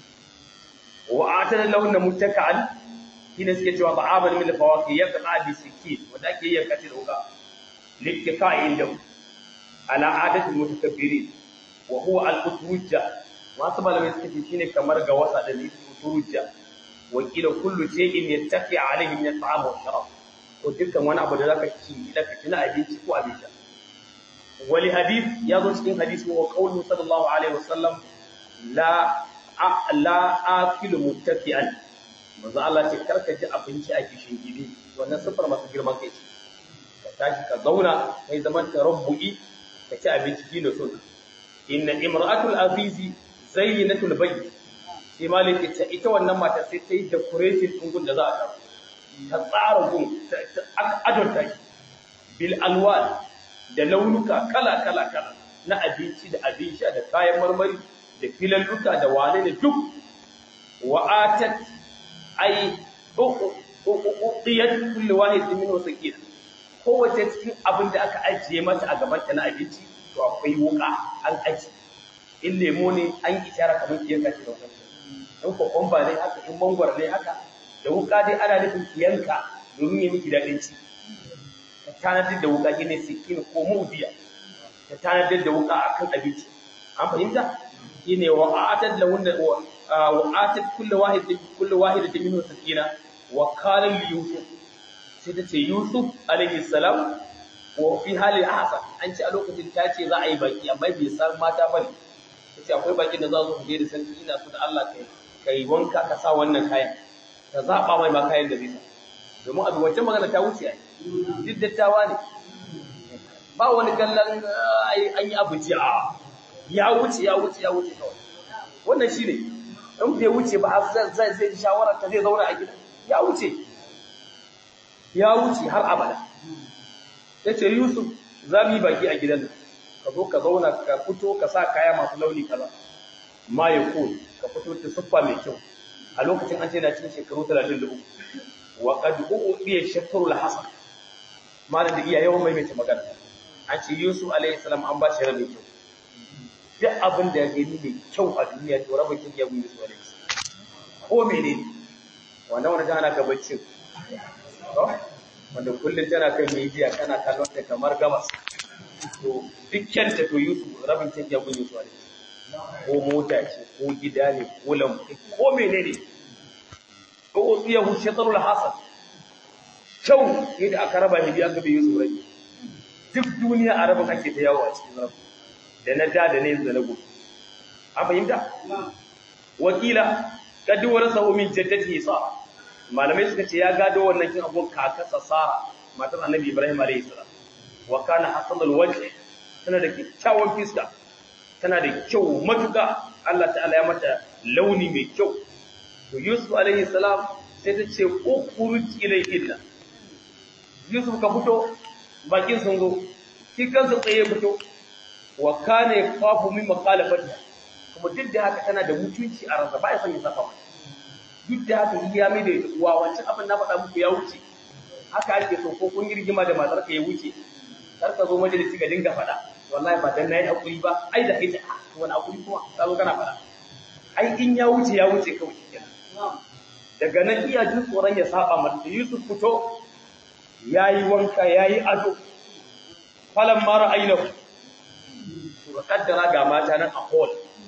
wa atana launa muttaka'an shine suke cewa ba'aban min fawaqi yaqta bi sikin wanda ake yanka ta da wuka liktifa'in da ala adati mutakabbirin wa huwa al-utrujja wasu malamai suka ce shine kamar ga wasa da utrujja wa kila kullu shay'in yattaqi alayhi min at-ta'am wa sharab ko dukkan wani abu da zaka ci da ka tuna abinci ko abin sha wali hadith ya zo cikin hadisi wa qawlu sallallahu alaihi wasallam la la akilu muttaqian manzo Allah ce karka ji abinci a kishin gidi wannan sifar masu girman kai ce ka tashi ka zauna kai zaman tarabbu'i ka ci abinci kino sunna inna imra'atul azizi zayyinatul bayt sai malik ta ita wannan mata sai ta yi decoration din gun da za a ta ta tsara gun ta adonta shi bil alwan da launuka kala kala kala na abinci da abin sha da kayan marmari da filalluka da wane ne duk wa atat ay uqiyat kullu wahid min wasaqina kowace cikin abin da aka ajiye mata a gaban ta na abinci to akwai wuka an aji in lemo ne an ishara kamar kiyan ka ce da in kokomba ne haka in mangwar ne haka da wuka dai ana nufin kiyanka domin ya miki daɗin ci ta tanadar da wuka shine sikin ko mudiya ta tanadar da wuka akan abinci an fahimta shine wa atat lahunna wa atat kullu wahid kullu wahid minhu sakina wa qala li yusuf sai ta ce yusuf alayhi salam wa fi hali ahsan an ci a lokacin ta ce za a yi baki amma bai san mata bane yace akwai bakin da za su je da sarki ina so da Allah kai kai wanka ka sa wannan kayan ka zaba mai ma kayan da zai sa domin abu wancan magana ta wuce ai duk dattawa ne ba wani kallon an yi abu jiya ya wuce ya wuce ya wuce kawai wannan shi ne in bai wuce ba zai zai shawarar ta zai zauna a gida ya wuce ya wuce har abada ya ce yusuf za mu yi baki a gidan ka zo ka zauna ka fito ka sa kaya masu launi kaza ma ya ko ka fito ta siffa mai kyau a lokacin an ce na cikin shekaru 33 wa qad uqiya shakru al-hasan malam da iya yawan maimaita magana an ce yusuf alaihi salam an ba shi rabin kyau duk abin da ya gani mai kyau a duniya to rabin kyau ya gudu yusuf alaihi salam ko menene wannan wani tana ga baccin wanda kullum tana kan media kana kallon ta kamar gabas to dukkan ta to yusuf rabin kyau ya gudu yusuf alaihi ko mota ce ko gida ne ko lambu ko menene ko tsiyahu shatarul hasan kyau yadda aka raba shi biya gabe yusuf rai duk duniya a rabin ake ta yawo a cikin rabu da na da da na yanzu da na gobe an fahimta wakila kaduwar sahu min jaddati sa malamai suka ce ya gado wannan kin abun kakarsa sara matar annabi ibrahim alayhi salam wa kana hasanul wajh tana da kyakkyawan fiska tana da kyau matuka Allah ta'ala ya mata launi mai kyau to yusuf alayhi salam sai ta ce ukhruj ilayhinna yusuf ka fito bakin sun zo shi kansa tsaye fito wa kana yafafu min maqalafati kuma duk da haka tana da mutunci a ransa ba ya son ya saka mata duk da haka yi ya mai da uwa wancan abin na faɗa muku ya wuce haka ake so ko kun girgima da matar ka ya wuce kar ka zo majalisi ga dinga faɗa wallahi ba dan nayi hakuri ba ai da kai ta wani hakuri kuma ka zo kana faɗa ai in ya wuce ya wuce kawai kenan daga nan iya jin tsoron ya saba mata Yusuf fito yayi wanka yayi ado falan mara ainihu to kaddara ga mata nan a hall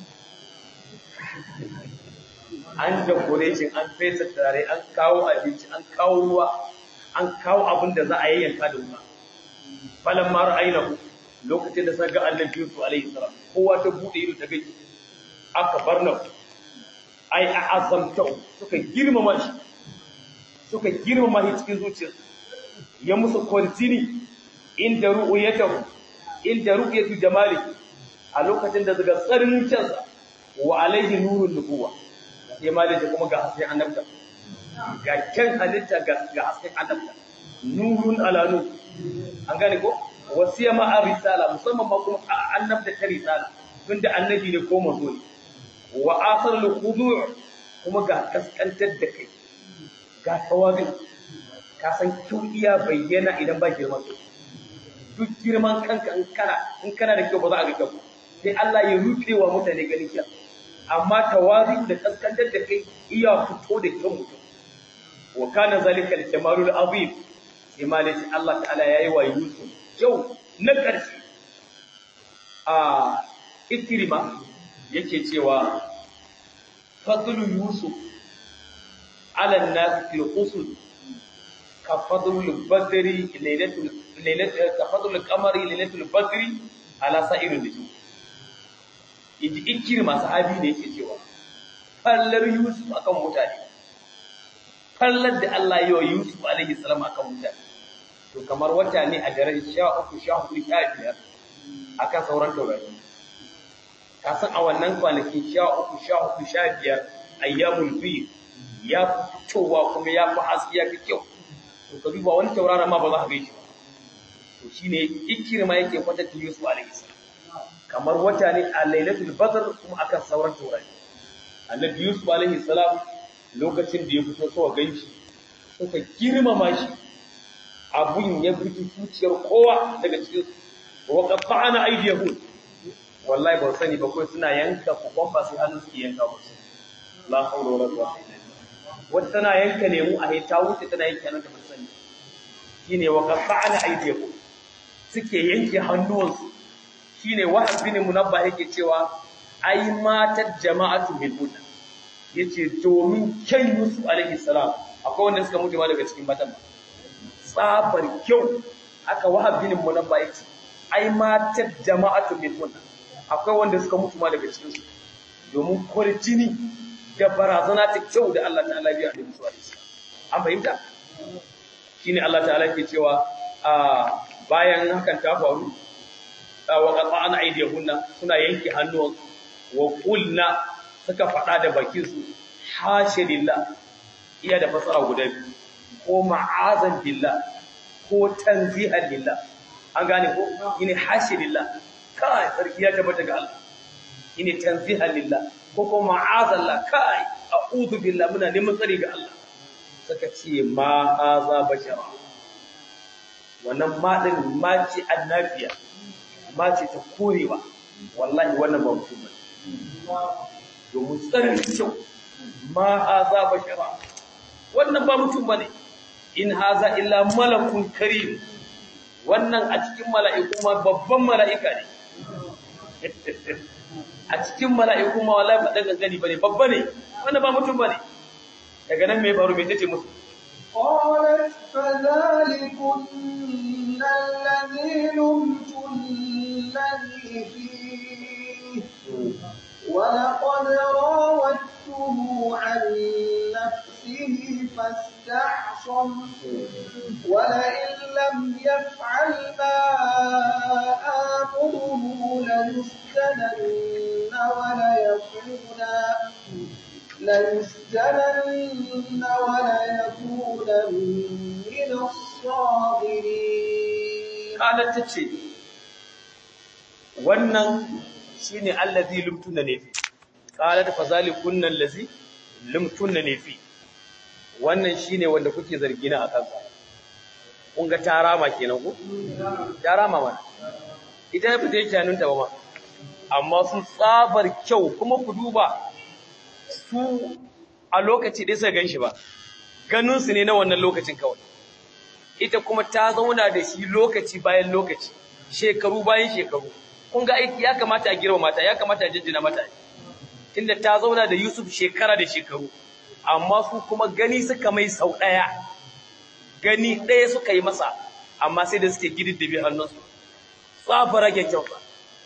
an decoration an fesa tare an kawo abinci an kawo ruwa an kawo abin da za a yayyanka da wuta falan mara ainihu lokacin da suka ga annabi Yusuf alaihi salam kowa ta bude ido ta gaji aka bar nan ai a azamta suka girmama shi suka girmama shi cikin zuciyarsu ya musu kwartini inda ru'uyatahu inda ru'yatu jamali a lokacin da daga tsarin cansa wa alaihi nurun nubuwa sai malai da kuma ga hasken annabta ga kyan halitta ga ga hasken annabta nurun ala nur an gane ko wasiya ma a risala musamman ma kuma annabta ta risala tunda annabi ne ko manzo ne wa asar al kuma ga kaskantar da kai ga tawabi ka san kyau iya bayyana idan ba girman kai duk girman kanka in kana in kana da kyau ba za a ga kyau sai Allah ya rufe wa mutane ganin kyau amma tawazi da kaskantar da kai iya fito da kyau mutum wa kana zalika al-jamalul azim sai ma dai Allah ta'ala yayi wa Yusuf kyau na ƙarshe a ikrima yake cewa fadlu yusuf ala an-nas fil usul كفضل البدر ليلة ليلة كفضل القمر ليلة البدر على سائر النجوم inji ikirma sahabi ne yake cewa fallar Yusuf akan mutane fallar da Allah ya yi Yusuf alaihi salam akan mutane to kamar wata ne a daren 13 14 15 akan sauran taurari ka san a wannan kwanaki 13 14 15 ayyamul fi ya fitowa kuma ya fi haske ya fi kyau to ka duba wani tauraron ma ba za ka gaishe ba to shine ikirma yake kwatanta Yusuf alaihi salam kamar wata ne a lailatul badr kuma akan sauran taurari annabi Yusuf alaihi salam lokacin da ya fito so ganshi suka girmama shi abun ya fito zuciyar kowa daga cikin wa qatta'ana aydiyahum wallahi ba sani ba kai suna yanka kokon ba sai hannun su yanka ba la hawla wala quwwata illa billah wata tana yanka lemu a ta wuce tana yanke hannun ta ba sani shine wa qatta'ana aydiyahum suke yanke hannuwansu shine wahab bin munabba yake cewa ai matar jama'atu bil huda yace domin kyan Yusuf alaihi salam akwai wanda suka mutu ma daga cikin matan tsabar kyau aka wahab bin munabba yace ai matar jama'atu bil huda akwai wanda suka mutu ma daga cikinsu domin kwarjini da barazana ta kyau da Allah ta'ala biya da musu alaihi an fahimta shine Allah ta'ala ke cewa a bayan hakan ta faru wa qata'ana aydiyahunna suna yanke hannuwan wa qulna suka faɗa da bakin su hasha lillah iya da fasara guda biyu ko ma'azan billah ko tanzihan lillah an gane ko yine hasha lillah kai sarki ya tabbata ga Allah yine tanzihan lillah ko ko ma'azan la kai a'udhu billah muna neman tsari ga Allah suka ce ma haza bashara wannan ma din ma ce annabiya ma ce ta korewa wallahi wannan ba mutum ba domin tsarin kyau ma haza bashara wannan ba mutum ba ne in haza illa malakun karim wannan a cikin mala'iku ma babban mala'ika ne a cikin mala'iku ma wallahi ba daga gani bane babba ne wannan ba mutum bane daga nan me faru me tace musu قالت فذلكن الذي لمتنني فيه ولقد راودته عن نفسه فاستعصم ولئن لم يفعل ما آمره ليسجنن وليكونا ليسجنن وليكونا من الصاغرين قالت tace wannan shine allazi lumtunna ne fi qalat fa zalikunna allazi lumtunna ne fi wannan shine wanda kuke zargi na akan sa kun ga tarama kenan ko tarama mana ita ba ta yi tanunta ba ma amma sun tsabar kyau kuma ku duba su a lokaci ɗaya suka gan shi ba ganinsu ne na wannan lokacin kawai ita kuma ta zauna da shi lokaci bayan lokaci shekaru bayan shekaru kun ga aiki ya kamata a girma mata ya kamata a jinjina mata tunda ta zauna da Yusuf shekara da shekaru amma su kuma gani suka mai sau ɗaya gani ɗaya suka yi masa amma sai da suke gididdibe hannunsu tsafa rage kyauta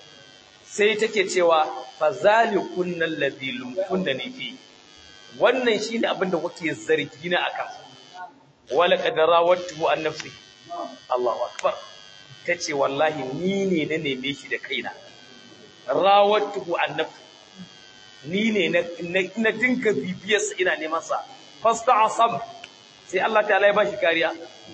sai take cewa fa zalikun alladhi lumkunni fi wannan shine abinda kuke zargi na akan wala qad rawattu an nafsi Allahu akbar tace wallahi ni ne na neme shi da kaina rawattu an nafsi ni ne na dinka bibiyar sa ina neman sa fasta'asab sai Allah ta'ala ya bashi kariya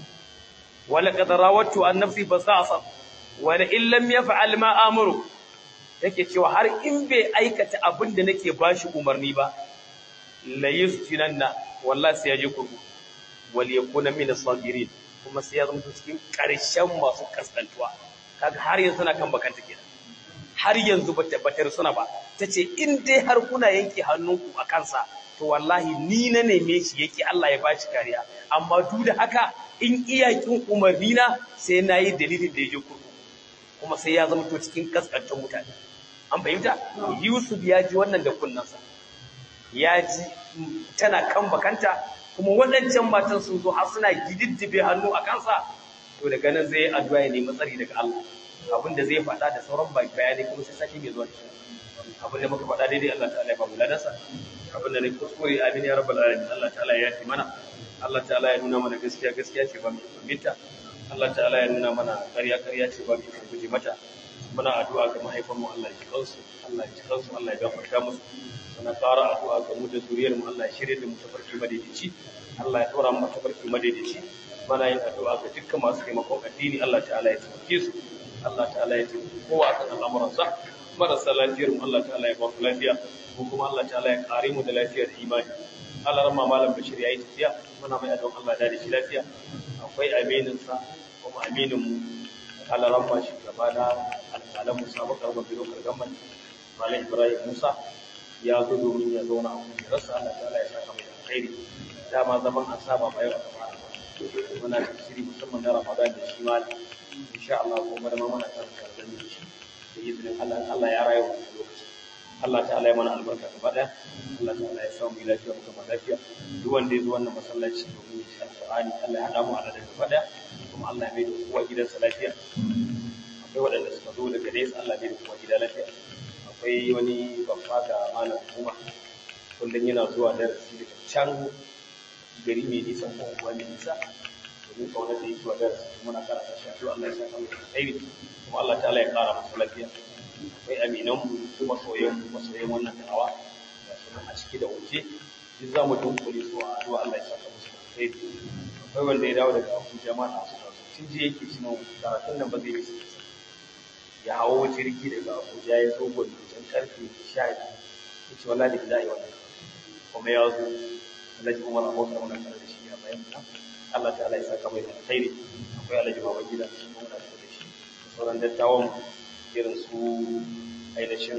wala qad rawattu an nafsi fasta'asab wala in lam yaf'al ma amuru take cewa har in bai aikata abin da nake bashi umarni ba la yusjinanna wallahi sai ya je kurku wal yakuna min as-sabirin kuma sai ya zama cikin karshen masu kaskantuwa kaga har yanzu na kan bakanta kenan har yanzu ba tabbatar suna ba tace in dai har kuna yanke hannunku a kansa to wallahi ni na neme shi yake Allah ya bashi kariya amma duk da haka in iyakin umarni na sai nayi dalilin da ya je kurku kuma sai ya zama to cikin kaskantar mutane an fahimta Yusuf ya ji wannan da kunnansa ya ji tana kan bakanta kuma waɗancan matan sun zo har suna gididdibe hannu a kansa to daga nan zai addu'a ya nemi tsari daga Allah abin da zai faɗa da sauran bayani kuma sai sake mai zuwa abin da muka faɗa daidai Allah ta'ala ya ba mu ladansa abin da ne kuskure amin ya rabbal alamin Allah ta'ala ya yi mana Allah ta'ala ya nuna mana gaskiya gaskiya ce ba mu binta Allah ta'ala ya nuna mana ƙarya ƙarya ce ba mu guje mata muna addu'a ga mahaifanmu Allah ya kansu Allah ya kansu Allah ya gafarta musu muna ƙara addu'a ga mu da zuriyar mu Allah ya shirye da mu tafarki madaidaici Allah ya ɗora mu tafarki madaidaici muna yin addu'a ga dukkan masu taimakon addini Allah ta'ala ya taimake su Allah ta'ala ya taimake kowa kan al'amuransa marasa lafiyar mu Allah ta'ala ya ba ku lafiya ko kuma Allah ta'ala ya kare mu da lafiya da imani Allah ramma malam Bashir yayi tafiya muna mai addu'a Allah da shi lafiya akwai aminin sa kuma aminin mu Allah ramma shi gaba da alƙalan Musa bakar mabiro kargamman Malam Ibrahim Musa ya zo domin ya zauna a kujerarsa Allah ta'ala ya saka mai alkhairi dama zaman an saba ba yau aka fara ba muna tafsiri musamman na Ramadan da shi malam insha Allah kuma da muna karanta da shi da izinin Allah Allah ya rayu a lokaci Allah ta'ala ya mana albarka gaba daya Allah ta'ala ya samu lafiya mu gaba lafiya duk wanda ya zo wannan masallaci domin ya ci alqur'ani Allah ya hada mu a da gaba daya kuma Allah ya mai da kowa gidansa lafiya akwai waɗanda suka zo daga nesa Allah ya mai da kowa gida lafiya akwai wani babba da malam kuma kullum yana zuwa darasi daga can gari mai nisan ko unguwa mai nisa domin kaunar da yake wa darasi muna karanta shi addu'a Allah ya saka mu alkhairi kuma Allah ta'ala ya kara masa lafiya akwai aminan mu kuma soyayyen mu masoyan wannan da'awa ga su a ciki da waje duk za mu dunkule su a addu'a Allah ya saka musu alkhairi akwai wanda ya dawo daga Abuja ma na su tun ji yake shi karatun nan ba zai yi ya hawo jirgi daga Abuja ya zo gwani wajen karfe sha biyu ya ce wallahi da za a yi wannan kuma ya zo Alhaji Umar Abubakar muna tare da shi a bayan nan Allah ta'ala ya saka mai da alkhairi akwai Alhaji Baba Gida shi kuma muna tare da shi da sauran dattawan irin su ainihin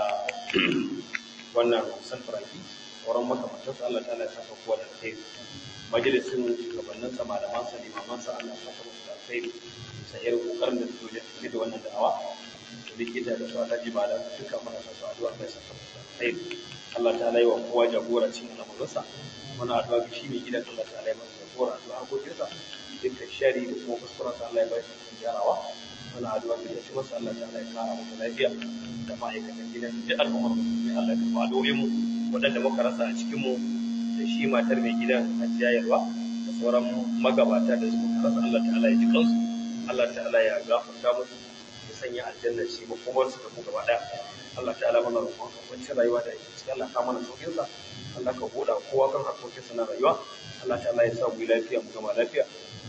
wannan San Franki sauran makamantansu Allah ta'ala ya saka kowa da alkhairi majalisin shugabanninsa malamansa limamansa Allah ya saka musu da alkhairi sai irin kokarin da suke da suke da wannan da'awa da likita da su alhaji ba da duka muna sa su addu'a kai sa sai Allah ta yi wa kowa jagora cikin al'amuransa muna addu'a ga shi mai gidan Allah ta yi masa jagora addu'a harkokinsa dukkan shari da kuma kuskurensa Allah ya ba shi cikin gyarawa muna addu'a ga shi masa Allah ta ya kara masa lafiya da ma'aikatan gidan duk al'ummar musulmi Allah ya karɓa addu'o'in mu waɗanda muka rasa a cikin mu da shi matar mai gidan hajjayarwa da sauran magabata da suka rasa Allah ta'ala ya ji kansu Allah ta'ala ya gafarta musu ya sanya aljanna ce makomar su da mu gaba daya Allah ta'ala mana roƙon ka kwanciyar rayuwa da yake cikin Allah ka mana saukin sa Allah ka buɗa kowa kan harkokin sa na rayuwa Allah ta'ala ya sa mu lafiya mu gama lafiya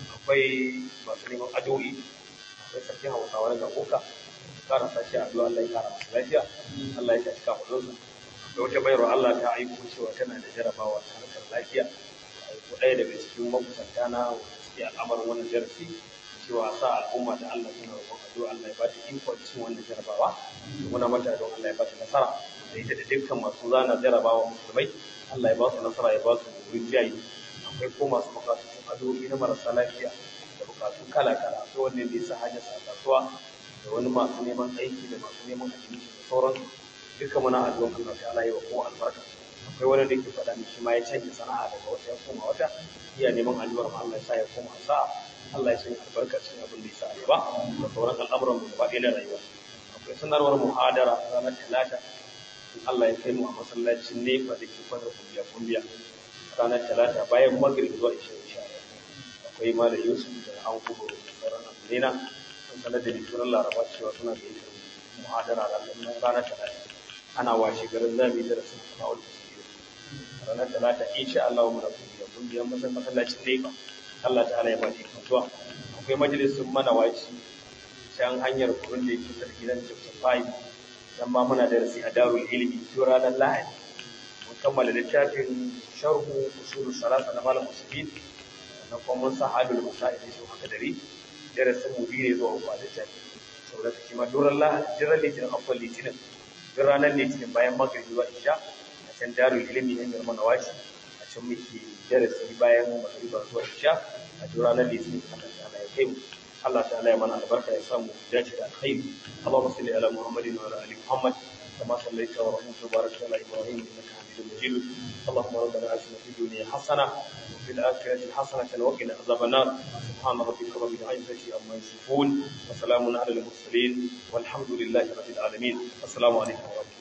akwai masu neman addu'o'i akwai sarkin Hausawa na Gaboka kara sashi addu'a Allah ya kara masa lafiya Allah ya tashi kafin sa da wata bayarwa Allah ta aiko cewa tana da jarabawa ta harkar lafiya aiko ɗaya daga cikin makusanta na wanda suke al'amarin wannan darasi cewa sa al'umma da Allah suna roƙon addu'a Allah ya ba ta iko cikin wannan jarabawa muna mata don Allah ya ba ta nasara da ita da dukkan masu zana jarabawa musulmai Allah ya ba su nasara ya ba su wurin jayi akwai ko masu bukatu addu'o'i na marasa lafiya da bukatu kala kala akwai wanda ya sa hajjar sa kasuwa da wani masu neman aiki da masu neman admission da sauransu duka muna addu'an Allah ta'ala ya wa kowa albarka akwai wani da yake faɗa shi ma ya canza sana'a daga wata ya koma wata iya neman addu'ar ma Allah ya sa ya koma sa'a Allah ya sanya albarka cikin abin da ya sa a gaba da sauran al'amuran mu gaba ɗaya na rayuwa akwai sanarwar muhadara ranar talata in Allah ya kai mu a masallacin nefa da ke fadar kumbiya kumbiya ranar talata bayan magrib zuwa ishirin sha akwai malam yusuf da an kubo da sauran abinina sun sanar da litinin laraba cewa suna da yin muhadara ranar talata ana washe garin zami da rasu kawo da ranar talata insha Allah mu da kumbiya kumbiya masallacin nefa Allah ta'ala ya ba shi kasuwa akwai majalisun manawaci can hanyar kurun da yake sarki nan chapter 5 dan ma muna da rasi a darul ilmi to ranar lahadi mun kammala littafin sharhu usul salasa na malam usbin na kuma mun sa halul masail su haka dare darasin mu biyu ne zuwa uku a littafi saboda kake ma duran lahadi jiran litinin afwan litinin duk ranar litinin bayan maghrib zuwa isha a can darul ilmi hanyar manawaci a can muke darasi bayan magriba zuwa isha a duk ranar litinin Allah ta'ala ya kai mu Allah ta'ala ya mana albarka ya samu dace da alkhairi Allahumma salli ala Muhammadin wa ala ali Muhammad kama sallaita wa rahmatu wa barakta ala Ibrahim innaka Hamidum Majid Allahumma rabbana atina fid dunya hasana wa fil akhirati hasanatan wa qina adhaban nar subhana rabbika rabbil izzati amma yasifun wa salamun ala al mursalin walhamdulillahi rabbil alamin assalamu alaikum wa rahmatullahi